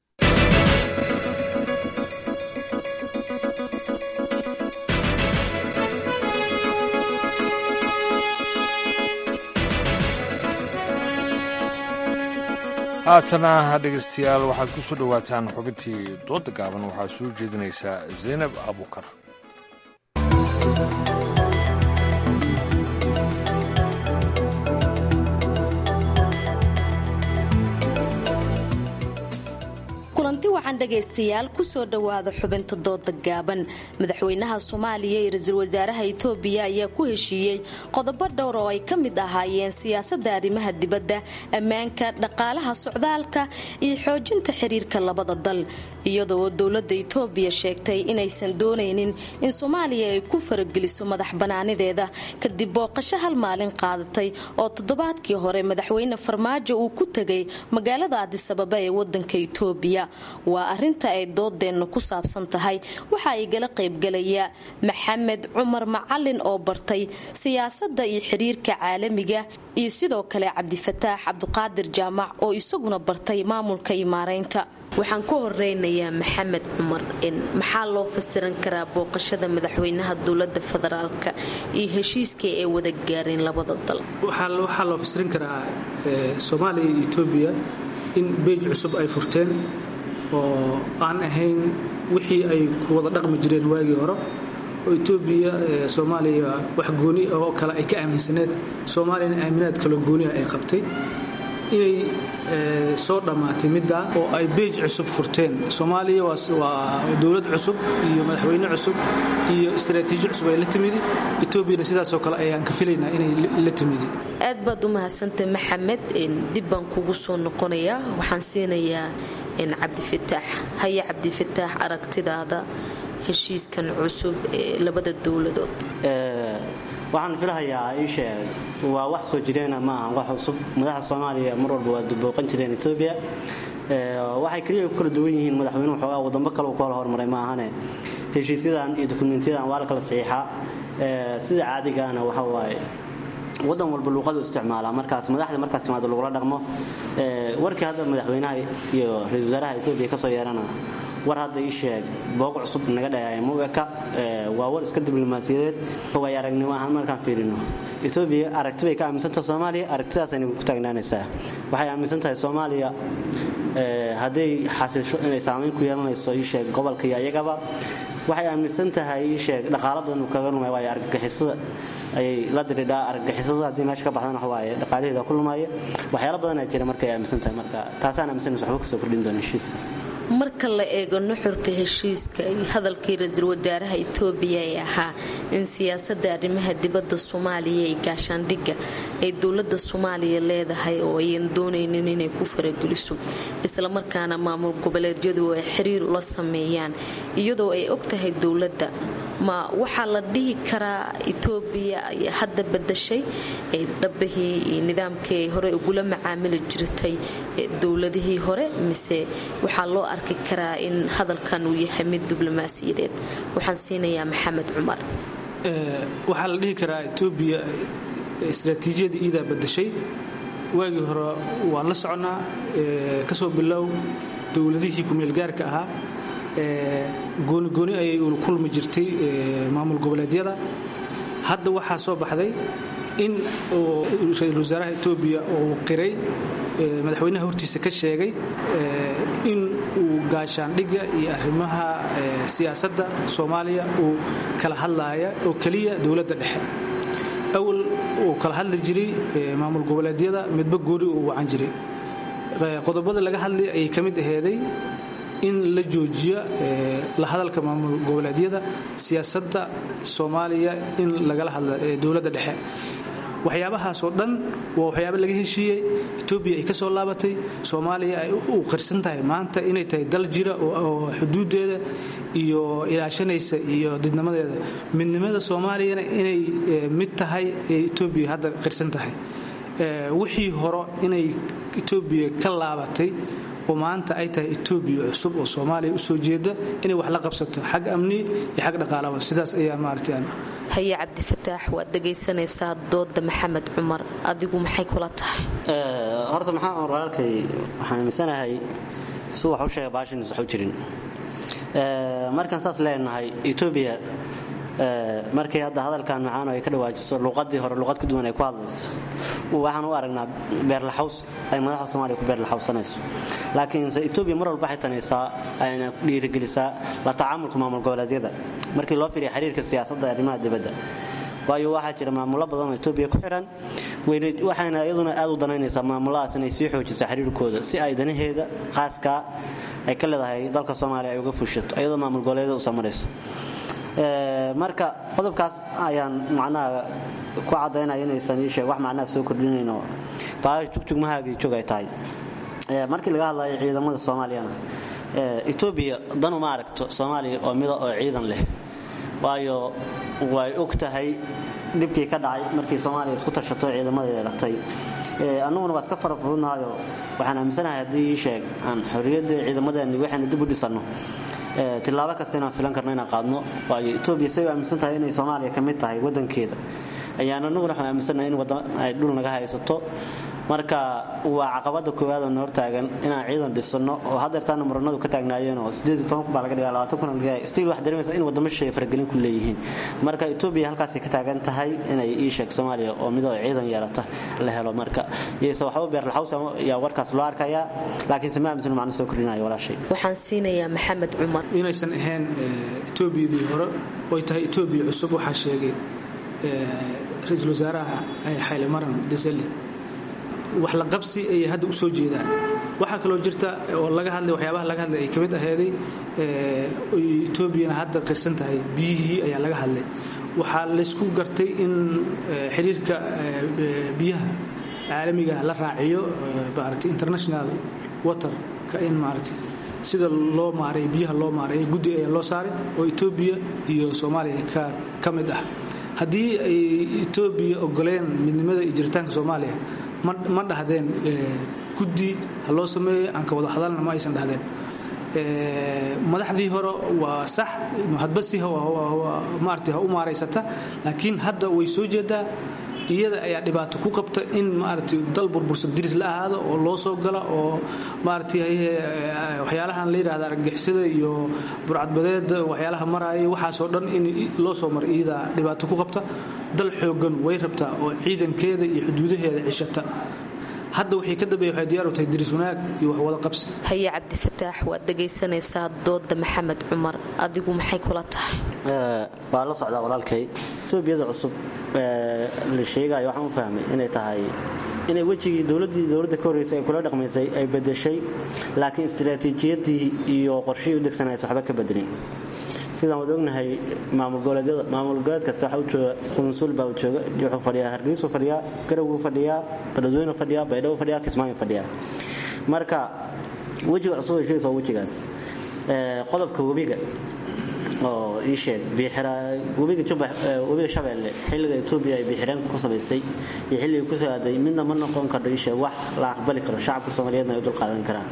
haatana dhegeystayaal waxaad ku soo dhowaataan xubintii dooda gaaban waxaa soo jeedinaysaa zaynab abuukar kulanti wacan dhegaystayaal kusoo dhowaada xubinta dooda gaaban madaxweynaha soomaaliya iyo ra-iisul wasaaraha etoobiya ayaa ku heshiiyey qodobo dhowr oo ay ka mid ahaayeen siyaasadda arrimaha dibadda ammaanka dhaqaalaha socdaalka iyo xoojinta xiriirka labada dal iyadoo dowladda etoobiya sheegtay inaysan doonaynin in soomaaliya ay ku farageliso madax banaanideeda kadib booqasho hal maalin qaadatay oo toddobaadkii hore madaxweyne farmaajo uu ku tegay magaalada adisababa ee wadanka etoobiya waa arinta ay doodeennu ku saabsan tahay waxa igala qaybgalaya maxamed cumar macalin oo bartay siyaasadda iyo xiriirka caalamiga iyo sidoo kale cabdifataax cabdiqaadir jaamac oo isaguna bartay maamulka iyo maaraynta waxaan ku horeynayaa maxamed cumar maxaa loo fasiran karaa booqashada madaxweynaha dowlada federaalka iyo heshiiskii ay wada gaareen labada dal waxaa loo fasirin karaa soomaaliya iyo etoobiya in beej cusub ay furteen oo aan ahayn wixii ay ku wada dhaqmi jireen waagii hore oo etoobiya soomaaliya wax gooni oo kale ay ka aaminsaneed soomaaliyana aaminaad kaloo gooniha ay qabtay inay soo dhammaatay middaa oo ay beej cusub furteen soomaaliya waa dowlad cusub iyo madaxweyne cusub iyo istaraatiiji cusub ay la timidi etoobiyana sidaasoo kale ayaan ka filaynaa inay la timidi aad baad u mahadsantay maxamed dib baan kugu soo noqonayaa waxaan siinayaa cabdifataax haye cabdifataax aragtidaada heshiiskan cusub ee labada dowladood waxaan filahayaa iisheeg waa wax soo jireena ma aha wax cusub madaxda soomaaliya mar walba waa booqan jireen etoobiya waxay keliya ku kala duwan yihiin madaxweynuhu xoogaa wadamo kale uu ku kala hormaray ma ahane heshiisyadan iyo dukumentyadan waa la kala saxiixaa sida caadigaana waxa waaye wadan walba luuqadu isticmaala markaas madaxda markaas timaado lagula dhaqmo warkii hadda madaxweynaha iyo ra-isul wasaaraha etoobiya kasoo yeerana war hadda ii sheeg booq cusub naga dhahaya mueka waa war iska diblomaasiyadeed way aragnimo ahaan markaan fiirino etoobiya aragti bay ka aaminsantaha soomaaliya aragtidaasayna ku taagnaanaysaa waxay aaminsan tahay soomaaliya hadday xasiisho inay saamayn ku yeelanayso ii sheeg gobolka iyo ayagaba waxay aaminsan tahay ii sheeg dhaqaalo badan uu kaga lumaya waayo argagixisada ayay la diridhaa argagixisada haddii meesha ka baxdana waxawaaye dhaqaalaheeda ku lumaya waxyaalo badanaa jira markay aaminsan tahay marka taasaan aaminsanaysa waxba kasoo kordhin doona heshiiskaas marka la eego nuxurka heshiiska iyo hadalkii ra-iisul wasaaraha etoobiya ee ahaa in siyaasadda arrimaha dibadda soomaaliya ee gaashaandhigga ay dowladda soomaaliya leedahay oo ayan doonaynin inay ku farageliso islamarkaana maamul goboleedyadu ay xiriir ula sameeyaan iyadoo ay og tahay dowladda ma waxaa la dhihi karaa etoobiya ayaa hadda badashay dhabbahii iyo nidaamkii ay hore ugula macaamili jirtay dowladihii hore mise waxaa loo arki karaa in hadalkan uu yahay mid diblomaasiyadeed waxaan siinayaa maxamed cumar waxaa la dhihi karaa etoobiya istraatiijiyada iidaa badashay waagii hore waan la soconnaa kasoo bilow dowladihii kumeelgaarka ahaa goonigooni ayay ula kulmi jirtay maamul goboleedyada hadda waxaa soo baxday in ra-iisul wasaaraha etoobiya uu qiray madaxweynaha hortiisa ka sheegay in uu gaashaandhigga iyo arrimaha siyaasadda soomaaliya uu kala hadlaaya oo keliya dowladda dhexe awal uu kala hadli jiray maamul goboleedyada midba gooni uu wacan jiray qodobada laga hadlay ayay ka mid aheeday in la joojiya la hadalka maamul goboleedyada siyaasadda soomaaliya in lagala hadla dowladda dhexe waxyaabahaasoo dhan waa waxyaaba laga heshiiyey etoobiya ay ka soo laabatay soomaaliya ay u qirsan tahay maanta inay tahay dal jira oo xuduudeeda iyo ilaashanaysa iyo didnimadeeda midnimada soomaaliyana inay mid tahay ee etoobiya hadda qirsan tahay wixii horo inay etoobiya ka laabatay oo maanta ay tahay etoobiya cusub oo soomaaliya usoo jeeda inay wax la qabsato xag amni iyo xag dhaqaalaba sidaas ayaa maaragtay haye cabdifataax waad dhegaysanaysaa dooda maxamed cumar adigu maxay kula tahay horta maxaa on walaalkay waxaan aaminsanahay su wax u sheega baashan sax u jirin markaan saas leenahay etoobiya markay hadda hadalkan macaano ay ka dhawaajiso luuqadii hore luuqad ka duwan ay ku hadlayso waxaan u aragnaa beerlaxaws ay madaxda soomaaliya ku beerlaxawsanayso laakiinse etoobiya mar walba waxay tanaysaa ayna dhiirigelisaa la tacaamulka maamul goboleedyada markii loo fiiriya xiriirka siyaasadda ee arrimaha dibadda waayo waxaa jira maamulo badan oo etoobiya ku xiran waxayna iyaduna aad u danaynaysaa maamuladaas inay sii xoojisa xiriirkooda si ay danaheeda qaaskaa ay ka leedahay dalka soomaaliya ay uga fushato iyadoo maamul goboleedyada u samarayso marka qodobkaas ayaan macnaha ku cadaynaya inaysan ii sheeg wax macnaha soo kordhinayno baa jugjugmahaagii jog ay tahay markii laga hadlayo ciidamada soomaaliyana etoobiya dan uma aragto soomaaliya oo mida oo ciidan leh waayo way og tahay dhibkii ka dhacay markii soomaaliya isku tashato ciidamada yeelatay annaguna waa iska farafurudnahayo waxaan aaminsanahay haddii ii sheeg aan xorriyadda ciidamadeeni waxaynu dib u dhisanno tilaabo kasta inaan filan karno inaan qaadno waayo etoobiya say u aaminsan tahay inay soomaaliya ka mid tahay waddankeeda ayaan annaguna waxaan aaminsannahay in waddan ay dhul naga haysato marka waa caqabada koowaad oo noor taagan inaan ciidan dhisano oo hadeertaana muranadu ka taagnaayeen oo baa laga dhiga kuna stiil wax dareemaysa in wadamo shay faragelin ku leeyihiin marka etoobiya halkaasay ka taagan tahay inay ii sheeg soomaaliya oo midoo ciidan yeelata la helo marka iyose waxba beerlaxaws yaa warkaas loo arkayaa laakiinse ma aaminsan macno soo kordhinayo walaashay waxaan siinayaa maxamed cumar inaysan ahayn etoobiyadii hore oy tahay etoobiya cusub waxaa sheegay ra-iisul wasaaraha xayle maran desali wax la qabsi ayay hadda u soo jeedaan waxaa kaloo jirta oo laga hadlay waxyaabaha laga hadlay ay ka mid aheeday etoobiyana hadda qirsan tahay biyihii ayaa laga hadlay waxaa laysku gartay in xiriirka biyaha caalamiga la raaciyo maarata international waterka in maarata sida loo maaray biyaha loo maaray guddi ayaa loo saaray oo etoobiya iyo soomaaliya ka mid ah haddii ay etoobiya ogoleen midnimada iyo jiritaanka soomaaliya ma dhahdeen guddi ha loo sameeyo aan ka wada hadalna ma aysan dhahdeen madaxdii hore waa sax hadbasi maarata ha u maaraysata laakiin hadda way soo jeedaa iyada ayaa dhibaato ku qabta in maaragtay dal burbursan diris la ahaado oo loo soo gala oo maaragtay waxyaalahan la yidhahda argagixisada iyo burcadbadeeda waxyaalaha maraaya waxaasoo dhan in loo soo mara iyada dhibaato ku qabta dal xoogan way rabtaa oo ciidankeeda iyo xuduudaheeda cishata hadda waxay ka dambeeya waxay diyaar u tahay diris wanaag iyo wax wada qabsi haye cabdifataax waad dhegaysanaysaa dooda maxamed cumar adigu maxay kula tahay waa la socdaa walaalkay etoobiyada cusub la sheegayo waxaan u fahmay inay tahay inay wejigii dowladdii dowladda ka horreysay ay kula dhaqmaysay ay bedeshay laakiin istiraatiijiyadii iyo qorshihii u degsanaysa waxba ka bedelin sidaan wad ognahay maamul goboleedyada maamul goboleed kasta waxa u jooga qunsul baa u jooga wuxuu fadhiyaa hargeysu fadhiyaa garawgu fadhiyaa baladweynu fadhiyaa baydhabo fadhiyaa kismaayo fadhiyaa marka wejiga cusub ay sheegaysa waa wejigaas qodobka webiga oo ii sheeg webiga webiga shabeelle xilliga etoobiya ay biixireen ku samaysay iyo xilliga ku soo aaday midna ma noqon kardho ii sheeg wax la aqbali karo shacabka soomaaliyeedna ay u dulqaadan karaan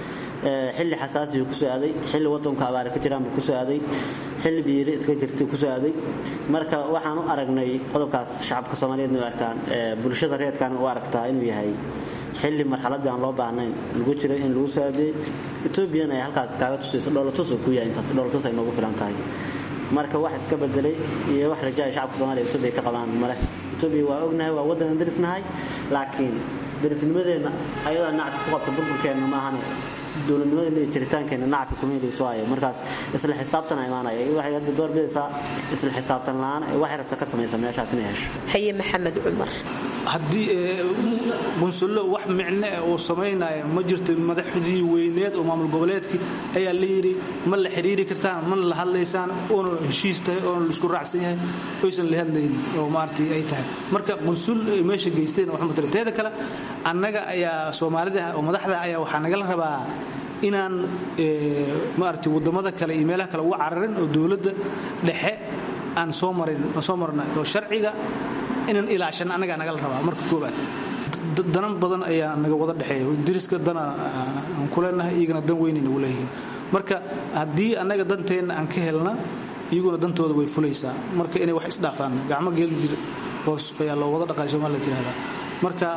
xilli xasaasi ku soo aaday xilli wadanka abaare ka jiraan buu ku soo aaday xilli biiri iska jirtay ku soo aaday marka waxaan u aragnay qodobkaas shacabka soomaaliyeedna u arkaan bulshada reedkan u aragtaa inuu yahay xilli marxaladii aan loo baahnayn lagu jiray in lagu soo aadeeyey etoobiyana ay halkaas kaaga tusayso dhoolatus uu ku yahay intaas dhoolatus ay noogu filan tahay marka wax iska bedelay iyo wax raja ay shacabka soomaaliya etoobiya ka qabaan male etoobiya waa ognahay waa waddan darisnahay laakiin darisnimadeenna ayadaa nacti ku qabta burburkeenna maahane dowladnimada iyo jiritaankeenna nacfi kuma helayso waayo markaas isla xisaabtan imaanaya waxay hadda door bidaysaa isla xisaabtan la'aan waxay rabta ka samaysa meeshaas inay hesho haye maxamed cumar haddii qunsullo wax micne uu samaynaya ma jirto madaxdii weyneed oo maamul goboleedkii ayaa la yidhi ma la xiriiri kartaan mana la hadlaysaan oona heshiis tahay oona laisku raacsan yahay oysan la hadlaynin oo maaragtay ay tahay marka qunsul ay meesha geysteen wax matala teeda kale annaga ayaa soomaalida oo madaxda ayaa waxaa nagala rabaa inaan maaragtay waddamada kale iyo meelaha kale uga cararin oo dowladda dhexe aan soo marin soo marna oo sharciga inaan ilaashan annagaa nagala rabaa marka koobaad danan badan ayaa naga wada dhexeeya diriska dana aan ku leenahay iyagana dan weynay nagu leeyihiin marka haddii annaga danteenna aan ka helna iyaguna dantooda way fulaysaa marka inay wax isdhaafaan gacmo geeli jir hoos ayaa loo wada dhaqay soomaalia tirahdaa marka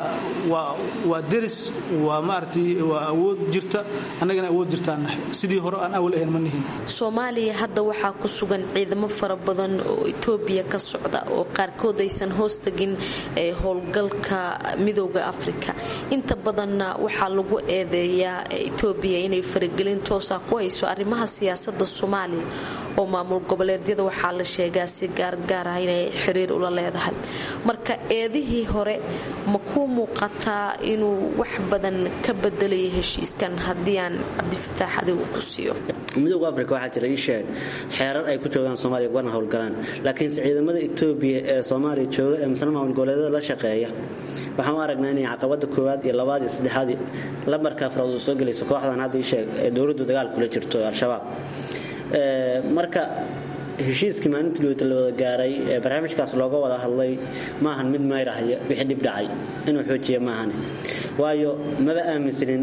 waa deris waa maaragtay waa awood jirta annagana awood jirtaan nahay sidii hore aan awal ahayn ma nihin soomaaliya hadda waxaa ku sugan ciidamo fara badan oo etoobiya ka socda oo qaarkood aysan hoos tagin howlgalka midooda afrika inta badanna waxaa lagu eedeeyaa etoobiya inay faragelin toosa ku hayso arrimaha siyaasada soomaaliya oo maamul goboleedyada waxaa la sheegaa si gaargaar ah inay xiriir ula leedahay marka eedihii hore ma kuu muuqataa inuu wax badan ka bedelaya heshiiskan haddii aan cabdifataax adigu ku siiyo midooda afrika waxaa jira ii sheeg xeerar ay ku joogaan soomaaliya wana howlgalaan laakiinse ciidamada etoobiya ee soomaaliya jooga ee misna maamul goboleedyada la shaqeeya waxaan u aragnaa inay caqabada koowaad iyo labaad iyo saddexaad lambarka afraad uu soo gelayso kooxdan hadda ii sheeg ee dowladdu dagaal kula jirto al-shabaab marka heshiiskii maalintii dhowta la wada gaaray ee barnaamijkaas looga wada hadlay maahan mid mayrahaya wixii dhib dhacay inuu xoojiya maahane waayo maba aaminsanin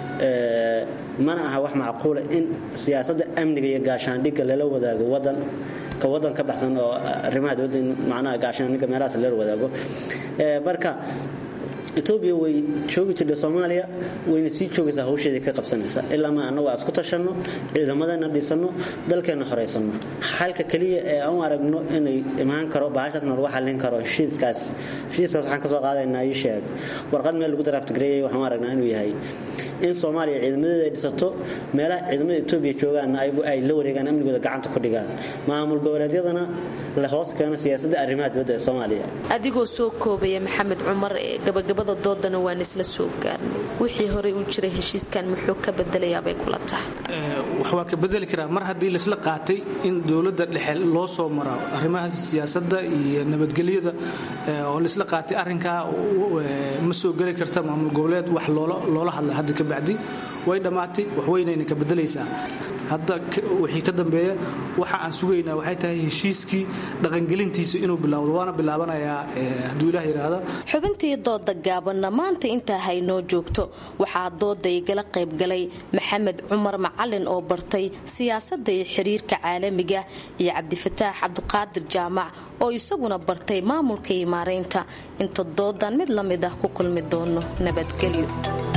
mana aha wax macquula in siyaasadda amniga iyo gaashaandhigga lala wadaago wadan ka wadan ka baxsan oo arrimaha dowladda in macnaha gaashaandhigga meelahaas lala wadaago marka etoobiya way joogi jirtay soomaaliya wayna sii joogaysaa hawsheedii ka qabsanaysa ilaa ma annagu aan isku tashanno ciidamadana dhisanno dalkeenna horaysanno xalka keliya ee aan u aragno inay imaan karo bahashaasna lagu xallin karo heshiiskaas heshiiskaas waxaan ka soo qaadaynaa ii sheeg warqad meel lagu daraaftigareeyay waxaan u aragnaa inuu yahay in soomaaliya ciidamadeeda ay dhisato meelaha ciidamada etoobiya joogaanna ayagu ay la wareegaan amnigooda gacanta ku dhigaan maamul goboleedyadana la hoos keeno siyaasadda arrimaha dowladda ee soomaaliya adigoo soo koobaya maxamed cumar ee gabagabada doodana waan isla soo gaarnay wixii horey u jiray heshiiskan muxuu ka bedelayaabay kula tahay wax waa ka bedeli karaa mar haddii laisla qaatay in dowladda dhexe loo soo maro arrimaha siyaasadda iyo nabadgelyada oo laisla qaatay arrinkaa ma soo geli karta maamul goboleed wax loola hadla hadda ka bacdi way dhammaatay waxweynayna ka bedelaysaa hadda wixii ka dambeeya waxa aan sugaynaa waxay tahay heshiiskii dhaqangelintiisa inuu bilowdo waana bilaabanayaa hadduu ilaah yidhaahdo xubintii dooda gaabanna maanta intaa haynoo joogto waxaa dooda igala qaybgalay maxamed cumar macalin oo bartay siyaasadda iyo xiriirka caalamiga iyo cabdifataax cabdiqaadir jaamac oo isaguna bartay maamulka iyo maaraynta inta doodan mid la mid ah ku kulmi doono nabadgelyo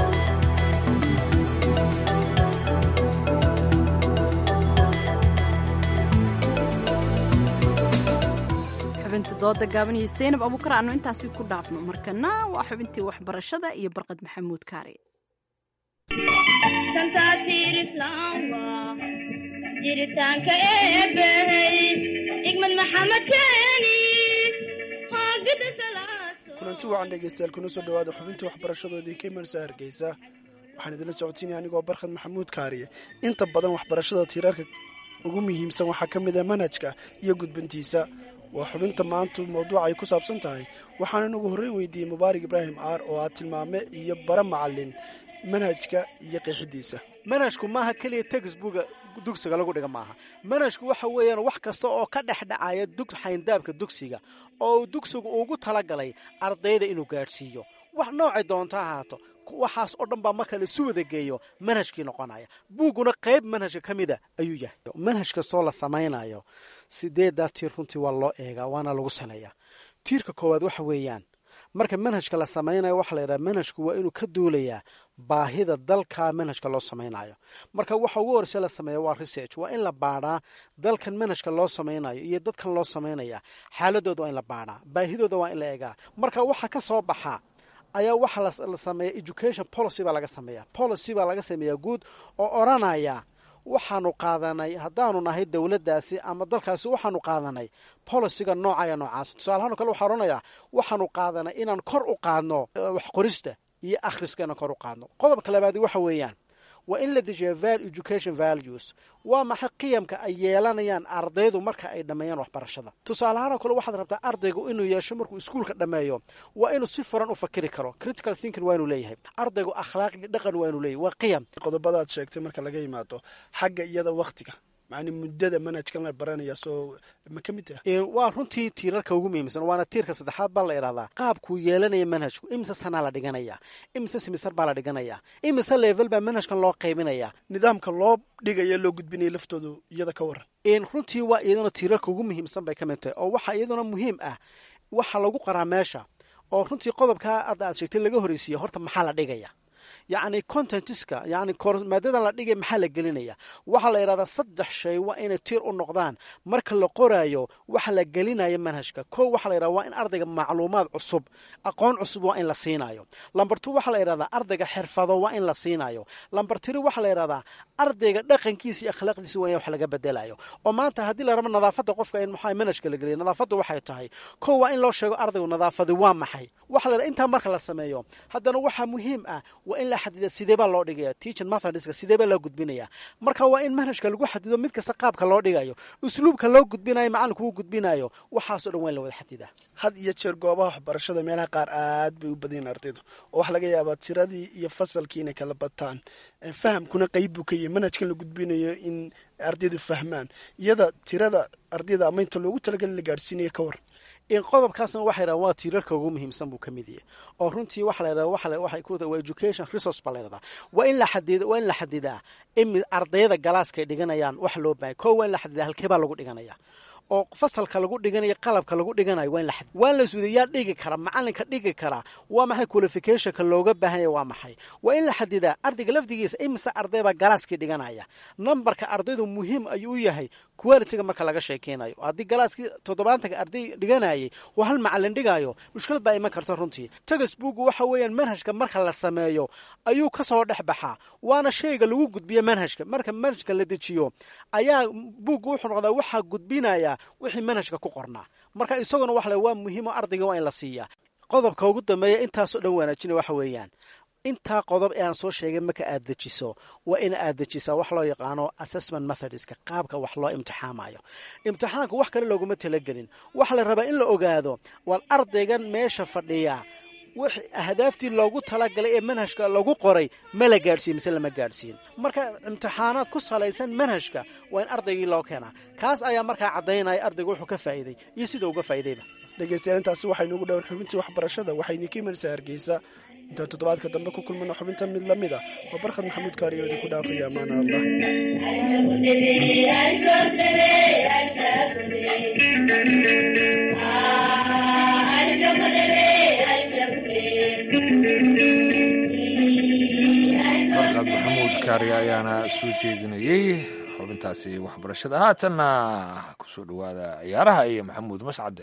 xubinta dooda gaaban iyo seynab abuukar aanu intaasi ku dhaafno markana waa xubintii waxbarashada iyo barqad maxamuud kaari jiritaanka eebbahey igmad maxamed keeni kulanti wacan dhegaystayaal kuna soo dhawaada xubinta waxbarashadoodii ka imanaysa hargeysa waxaan idinla socotiinaya anigoo barkhad maxamuud kaariye inta badan waxbarashada tiirarka ugu muhiimsan waxaa ka mid ah manhajka iyo gudbintiisa waa xubinta maantu mawduuca ay ku saabsan tahay waxaanan ugu horreyn weydiiyey mubaarak ibraahim aar oo ah tilmaame iyo bara macalin manhajka iyo qeexidiisa manhajku maaha keliya textbuga dugsiga lagu dhiga maaha manhajku waxa weeyaan wax kasta oo ka dhex dhacaya xayndaabka dugsiga oo dugsigu ugu talagalay ardayda inuu gaadhsiiyo wax noocay doonta ahaato waxaas oo dhan baa marka laisu wada geeyo manhajkii noqonaya buugguna qayb manhajka ka mida ayuu yahay manhaj kastoo la samaynayo sideedaa tiir runtii waa loo eegaa waana lagu saleeyaa tiirka koowaad waxa weeyaan marka manhajka la samaynayo waxaa la yidhaha manhajku waa inuu ka duulayaa baahida dalka manhajka loo samaynayo marka waxa ugu horeyse la sameeya waa research waa in la baadhaa dalkan manhajka loo samaynayo iyo dadkan loo samaynaya xaaladooda waa in la baadhaa baahidooda waa in la eegaa marka waxa ka soo baxa ayaa waxaa la sameeya education policy baa laga sameeya policy baa laga sameeyaa guud oo odranaya waxaanu qaadanay haddaanu nahay dowladdaasi ama dalkaasi waxaanu qaadanay boliciga noocaya noocaas tusaalahaan o kale waxaa odhanayaa waxaanu qaadanay inaan kor u qaadno wax qorista iyo akhriska inaan kor u qaadno qodobka labaadi waxa weeyaan waa in la dejiya val education values waa maxay qiyamka ay yeelanayaan ardaydu marka ay dhammeeyaan waxbarashada tusaalahaan oo kale waxaad rabtaa ardaygu inuu yeesho markuu iskuulka dhammeeyo waa inuu si furan u fakiri karo critical thinking waa inuu leeyahay ardaygu akhlaaqi dhaqan waa inuu leeyahay waa qiyam qodobadaad sheegtay marka laga yimaado xagga iyada wakhtiga macni muddada manhajkan la baranaya soo ma ka mid taha waa runtii tiirarka ugu muhiimsan waana tiirka saddexaad baa la idhahdaa qaabkuu yeelanaya manhajku imise sanaa la dhiganaya imise simisar baa la dhiganaya imise level baa manhajkan loo qaybinaya nidaamka loo dhigaya loo gudbinaya laftoodu iyada ka waran runtii waa iyaduna tiirarka ugu muhiimsan bay ka mid tahay oo waxaa iyaduna muhiim ah waxa lagu qaraa meesha oo runtii qodobkaa hadda aad sheegtay laga horreysiiya horta maxaa la dhigaya yacni contentiska yani maadadan la dhigay maxaa la gelinaya waxaa la yidhahdaa saddex shay waa inay tiir u noqdaan marka la qoraayo waxa la gelinayo manhajka ko waxaa la yidhahda waa in ardayga macluumaad cusub aqoon cusub waa in la siinayo lamber two waxaa la yidhahdaa ardayga xirfado waa in la siinayo lamber three waxaa la yidhahdaa ardayga dhaqankiisa iyo akhlaaqdiisa waa in wax laga bedelayo oo maanta haddii la rabo nadaafadda qofka in maxaa manhajka la geliya nadaafadda waxay tahay ko waa in loo sheego ardaygu nadaafadi waa maxay waxaa la yidhahda intaa marka la sameeyo haddana waxaa muhiim ah waa in la xadida sidee baa loo dhigaya teaching methodska sidee baa loo gudbinaya marka waa in manhajka lagu xadido mid kasta qaabka loo dhigayo usluubka loo gudbinayo macalinku uu gudbinayo waxaasoo dhan waa in la wada xadidaa had iyo jeer goobaha waxbarashada meelaha qaar aad bay u badanyiin ardaydu oo waxaa laga yaabaa tiradii iyo fasalkii inay kala bataan fahamkuna qayb buu ka yahay manhajkan la gudbinayo in ardaydu fahmaan iyada tirada ardayda ama inta loogu talagali la gaadhsiinaya ka war in qodobkaasna waxa yidhaha waa tiirarka ugu muhiimsan buu ka mid yahay oo runtii waxa la yidhahda waxa waxay ku waa education resource baa la yidhahdaa waa in la xadida waa in la xadidaa in ardayda galaaska ay dhiganayaan wax loo baahay koo waa in la xadidaa halkee baa lagu dhiganaya oo fasalka lagu dhiganayo qalabka lagu dhiganayo waa in la xad waa in la iswada yaa dhigi kara macalinka dhigi kara waa maxay qualificationka looga baahanya waa maxay waa in la xadidaa ardayga lafdigiisa imise ardaybaa galaaskii dhiganaya nambarka ardaydu muhiim ayuu u yahay qualitiga marka laga sheekeynayo haddii galaaskii toddobaatanka arday dhiganayay oo hal macalin dhigayo mushkilad baa iman karta runtii tagasbugu waxa weeyaan manhajka marka la sameeyo ayuu kasoo dhex baxaa waana shayga lagu gudbiyo manhajka marka manhajka la dejiyo ayaa buugga wuxuu noqdaa waxaa gudbinaya wixii manhajka ku qornaa marka isaguna wax le waa muhiimo ardayga waa in la siiyaa qodobka ugu dambeeya intaasoo dhan wanaajina waxa weeyaan intaa qodob ee aan soo sheegay marka aad dejiso waa in aad dejisaa wax loo yaqaano assessment methodska qaabka wax loo imtixaamayo imtixaanka wax kale looguma talagelin waxaa la rabaa in la ogaado war ardaygan meesha fadhiya wix ahdaaftii loogu talagalay ee manhajka lagu qoray ma la gaadhsiin mise lama gaadhsiin marka imtixaanaad ku salaysan manhajka waa in ardaygii loo keenaa kaas ayaa markaa caddaynaya ardayga wuxuu ka faa'iiday iyo sida uga faa'iidayba dhegeystayaal intaasi waxaynu ugu dhowan xubintii waxbarashada waxayni ka imanaysaa hargeysa intaan toddobaadka dambe ku kulmano xubinta mid la mid a waa barkhad maxamuud kaariyo idinku dhaafaya amaana allah barkhad maxamuud kaariyo ayaana soo jeedinayey xubintaasi waxbarashada haatanna kusoo dhowaada ciyaaraha iyo maxamuud mascade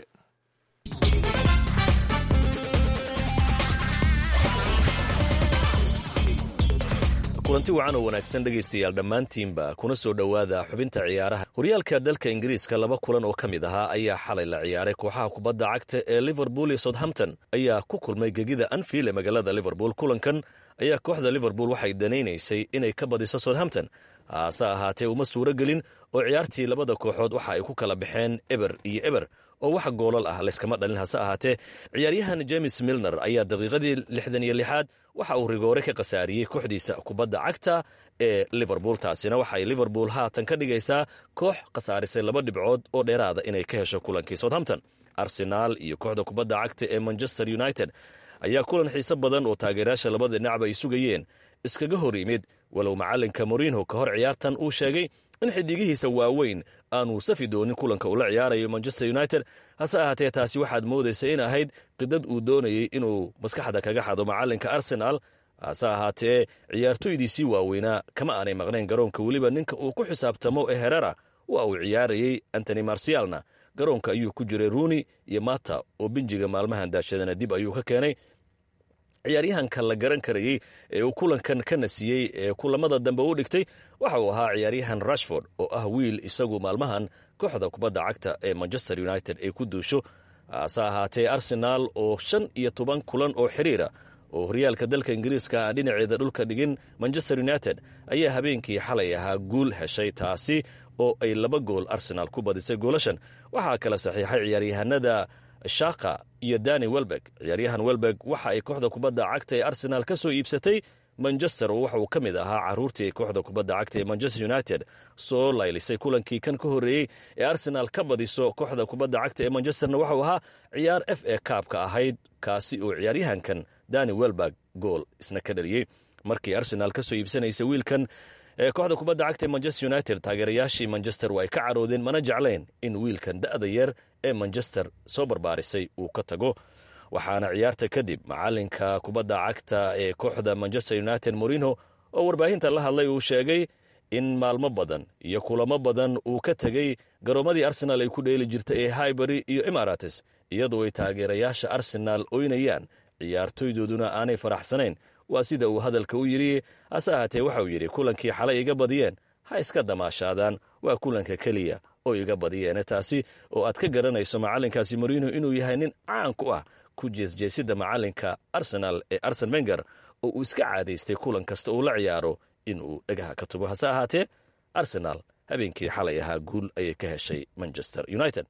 kulanti wacan oo wanaagsan dhegaystayaal dhammaantiinba kuna soo dhowaada xubinta ciyaaraha horyaalka dalka ingiriiska laba kulan oo ka mid ahaa ayaa xalay la ciyaaray kooxaha kubadda cagta ee liverpool iyo southampton ayaa ku kulmay gegida anfield ee magaalada liverpool kulankan ayaa kooxda liverpool waxay danaynaysay inay ka badiso southampton hase ahaatee uma suuro gelin oo ciyaartii labada kooxood waxa ay ku kala baxeen eber iyo eber oo wax goolal ah layskama dhalin hase ahaatee ciyaaryahan james milner ayaa daqiiqadii lixdan iyo lixaad waxa uu rigoore ka khasaariyey kooxdiisa kubadda cagta ee liverpool taasina waxay liverpool haatan ka dhigaysaa koox khasaarisay laba dhibcood oo dheeraada inay ka hesho kulankii southampton arsenaal iyo kooxda kubadda cagta ee manchester united ayaa kulan xiise badan oo taageerayaasha labada dhinacba ay sugayeen iskaga hor yimid walow macalinka morinho ka hor ciyaartan uu sheegay in xidigihiisa waaweyn aanuu safi doonin kulanka uu la ciyaarayo manchester united hase ahaatee taasi waxaad moodaysa in ahayd qidad uu doonayey inuu maskaxda kaga xado macalinka arsenal hase ahaatee ciyaartoydiisii waaweynaa kama aanay maqnayn garoonka weliba ninka uu ku xisaabtamo ee herera waa uu ciyaarayey antony marsialna garoonka ayuu ku jiray runi iyo mata oo binjiga maalmahan daashadana dib ayuu ka keenay ciyaaryahanka la garan karayey ee uu kulankan ka nasiyey ee kulamada dambe u dhigtay waxa uu ahaa ciyaaryahan rashford oo ah wiil isagu maalmahan kooxda kubadda cagta ee manchester united ay ku duusho hase ahaatee arsenaal oo shan iyo toban kulan oo xiriira oo horyaalka dalka ingiriiska aan dhinaceeda dhulka dhigin manchester united ayaa habeenkii xalay ahaa guul heshay taasi oo ay laba gool arsenaal ku badisay goolashan waxaa kala saxiixay ciyaaryahanada shaka iyo dani welbeg ciyaaryahan welbeg waxa ay kooxda kubadda cagta ee arsenaal ka soo iibsatay manchester oo waxa uu ka mid ahaa caruurtii kooxda kubadda cagta ee manchester united soo laylisay kulankii kan ka horreeyey ee arsenaal ka badiso kooxda kubadda cagta ee manchesterna waxauu ahaa ciyaar f a kaabka ahayd kaasi oo ciyaaryahankan dani welbeg gool isna ka dhaliyey markii arsenaal ka soo iibsanaysa wiilkan ee kooxda kubadda cagta ee manchester united taageerayaashii manchester waa ay ka caroodeen mana jeclayn in wiilkan da'da yar ee manchester soo barbaarisay uu ka tago waxaana ciyaarta kadib macalinka kubadda cagta ee kooxda manchester united morino oo warbaahinta la hadlay uu sheegay in maalmo badan iyo kulamo badan uu ka tegey garoomadii arsenaal ay ku dheeli jirta ee highbury iyo emarates iyadoo ay taageerayaasha arsenaal oynayaan ciyaartoydooduna aanay faraxsanayn waa sida uu hadalka u yidhi hase ahaatee waxauu yidhi kulankii xalay iga badiyeen ha iska damaashaadaan waa kulanka keliya oo iga badiyeene taasi oo aad ka garanayso macalinkaasi morino inuu yahay nin caan ku ah ku jeesjeesida macalinka arsenaal ee arsen wenger oo uu iska caadaystay kulan kasta uu la ciyaaro inuu dhagaha ka tubo hase ahaatee arsenaal habeenkii xalay ahaa guul ayay ka heshay manchester united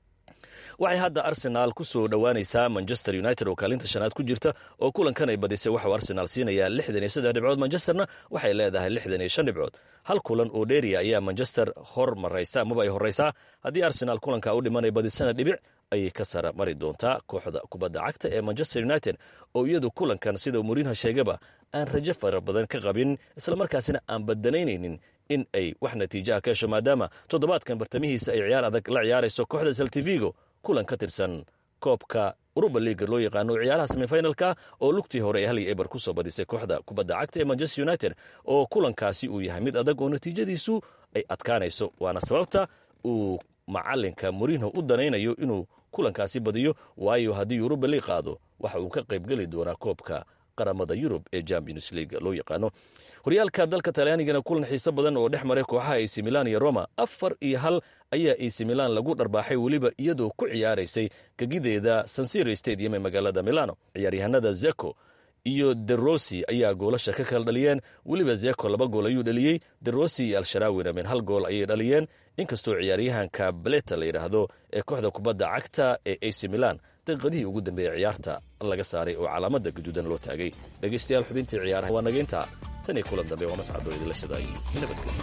waxay hadda arsenaal ku soo dhowaanaysaa manchester united oo kaalinta shanaad ku jirta oo kulankan ay badisay waxuu arsenaal siinayaa lixdan iyo saddex dhibcood manchesterna waxay leedahay lixdan iyo shan dhibcood hal kulan oo dheeriya ayaa manchester hor maraysa amaba ay horraysaa haddii arsenaal kulanka u dhimanay badisana dhibic ayay ka sara mari doontaa kooxda kubadda cagta ee manchester united oo iyadu kulankan sida murinha sheegaba aan rajo fara badan ka qabin islamarkaasina aan badanaynaynin in ay wax natiijaha ka hesho maadaama toddobaadkan bartamihiisa ay ciyaar adag la ciyaarayso kooxda saltivigo kulan ka tirsan koobka uruba liiga loo yaqaano ciyaaraha semifinalka oo lugtii hore ee hal iyo eber ku soo badisay kooxda kubadda cagta ee manchester united oo kulankaasi uu yahay mid adag oo natiijadiisu ay adkaanayso waana sababta uu macalinka morinho u danaynayo inuu kulankaasi badiyo waayo haddii uruba liig qaado waxa uu ka qaybgeli doonaa koobka qaramada yurub ee champions league loo yaqaano horyaalka dalka talyaanigana kulan xiise badan oo dhex maray kooxaha ac milan iyo roma afar iyo hal ayaa ac milan lagu dharbaaxay weliba iyadoo ku ciyaaraysay gegideeda sansiro stadium ee magaalada milano ciyaaryahanada zeko iyo derossi ayaa goolasha ka kala dhaliyeen weliba zeko laba gool ayuu dhaliyey derossi iyo al-sharaawina min hal gool ayay dhaliyeen inkastoo ciyaaryahanka baleta la yidhaahdo ee kooxda kubadda cagta ee ac milan daqiiqadihii ugu dambeeyey ciyaarta laga saaray oo calaamada gaduudan loo taagay dhegaystayaal xubintii ciyaaraha waa nageynta tan iyo kulan dambe waa mascadoo idinla shadaayay nabadgelyo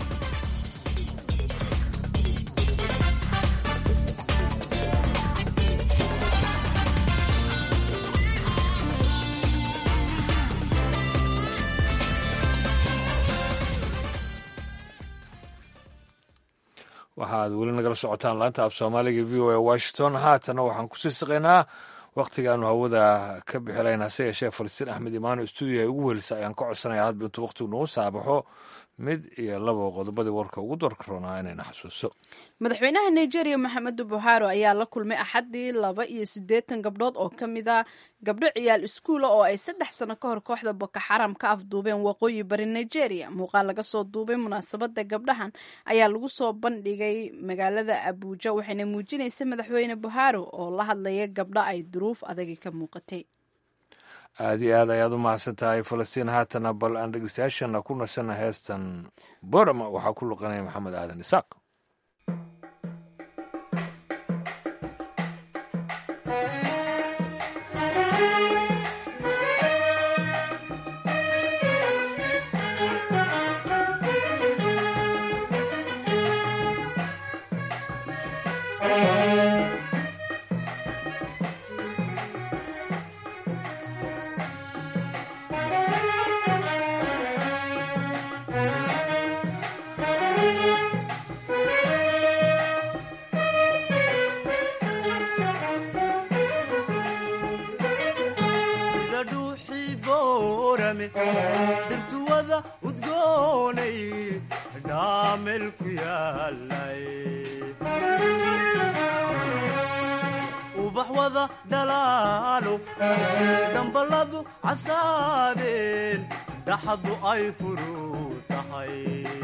waxaad weli nagala socotaan laanta af soomaaliga v o a washington haatana waxaan kusii saqaynaa wakhtigaanu hawada ka bixilayn hase yeeshee falastiin axmed imaano stuudio ay ugu welisa ayaan ka codsanaya hadba intuu wakhtigu nagu saabaxo mid iyo laba qodobadii warka ugu darka roonaa inayna xasuuso madaxweynaha nigeria maxamedu buhari ayaa la kulmay axaddii laba iyo siddeetan gabdhood oo ka mid a gabdho ciyaal iskuula oo ay saddex sano ka hor kooxda boko xaram ka afduubeen waqooyi bari nigeria muuqaal laga soo duubay munaasabadda gabdhahan ayaa lagu soo bandhigay magaalada abuuja waxayna muujinaysa madaxweyne buhari oo la hadlaya gabdho ay duruuf adagi ka muuqatay aada iyo aad ayaad u mahadsan tahay falastiin haatana bal aan dhegeystayaashana ku nasana heestan borama waxaa ku luqanaya maxamed aadan isaaq sida dhuuxii boorame dhirtuwada udgoonay dhaamel ku yaalay ubax wada dhalaalo dhamballadu casaadeen dhaxadu ay furuu tahay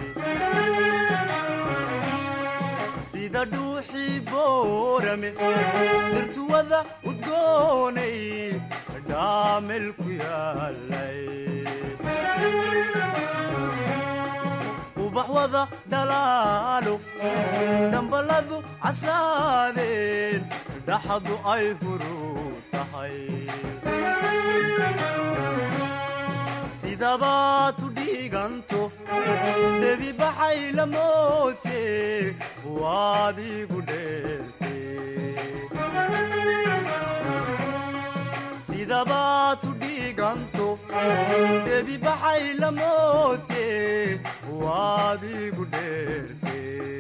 sida dhuuxii boorame dhirtuwada udgoonay dhaamel ku yaalay ubax wada dhalaalo dhamballadu casaadeen dhaxadu ay furuu tahay sidabaad u dhiiganto debi baxay la moote waad igu dheerte sidabaad u dhiiganto debi baxay la moote waad igu dheerte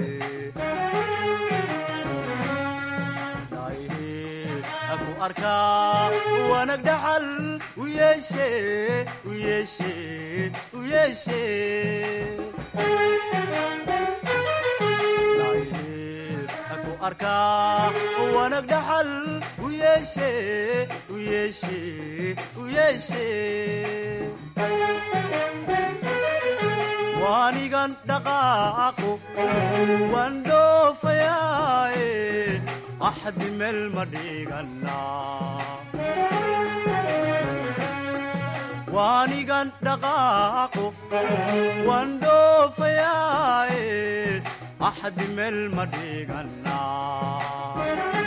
aku arkaa wanag dhaxal u yeeshe u yeeshe u yeeshe aku arkaa wanag dhaxal u yeeshe u yeeshe u yeeshe waanigan dhaqaaqo waan dhoofayaaye axdi meel ma dhiganaa waanigan dhaqaaqo waan dhoofayaaye axdi meel ma dhiganaa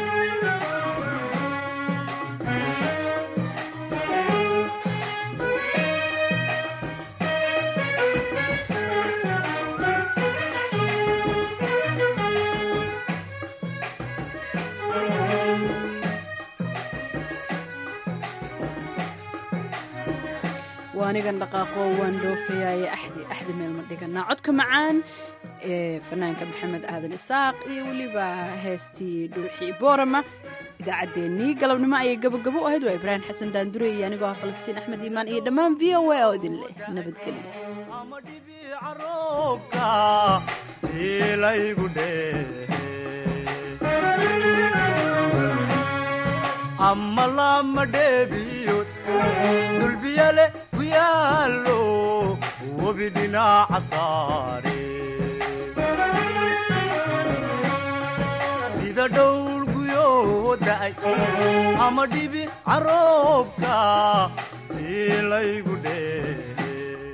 waanigan dhaqaaqo waan dhoofayaaye axdi axdi meel ma dhiganaa codka macaan ee fanaanka maxamed aadan isaaq iyo weliba heestii dhuuxii boorama idaacaddeenii galabnimo ayay gabogabo u ahayd waa ibraahim xasan daandure iyo anigoo ah falastiin axmed iimaan iyo dhammaan v o a oo idin leh nabadgelyo roobka tiilaygu dheehe ama lama dheebiyood dhulbiyale ku yaallo webi dhinaca saare sida dhowlguyoo da'ay ama dhibi caroobka tii laygu dheehe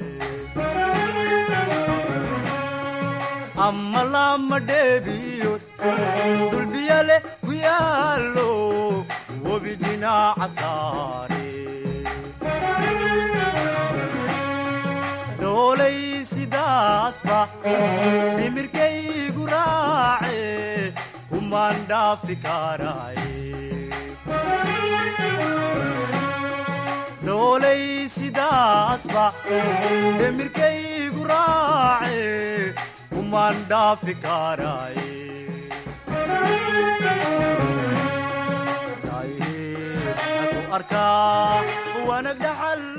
amma lama dheebiyood dulbiyale ku yaallo webi dhinaca saare doolay sidaasba dhimirkaygu raace kumaan dhaafi karaaye doolay sidaasba dhimirkaygu raace kumaan dhaafi karaaye ku arkaa wanag dhaxal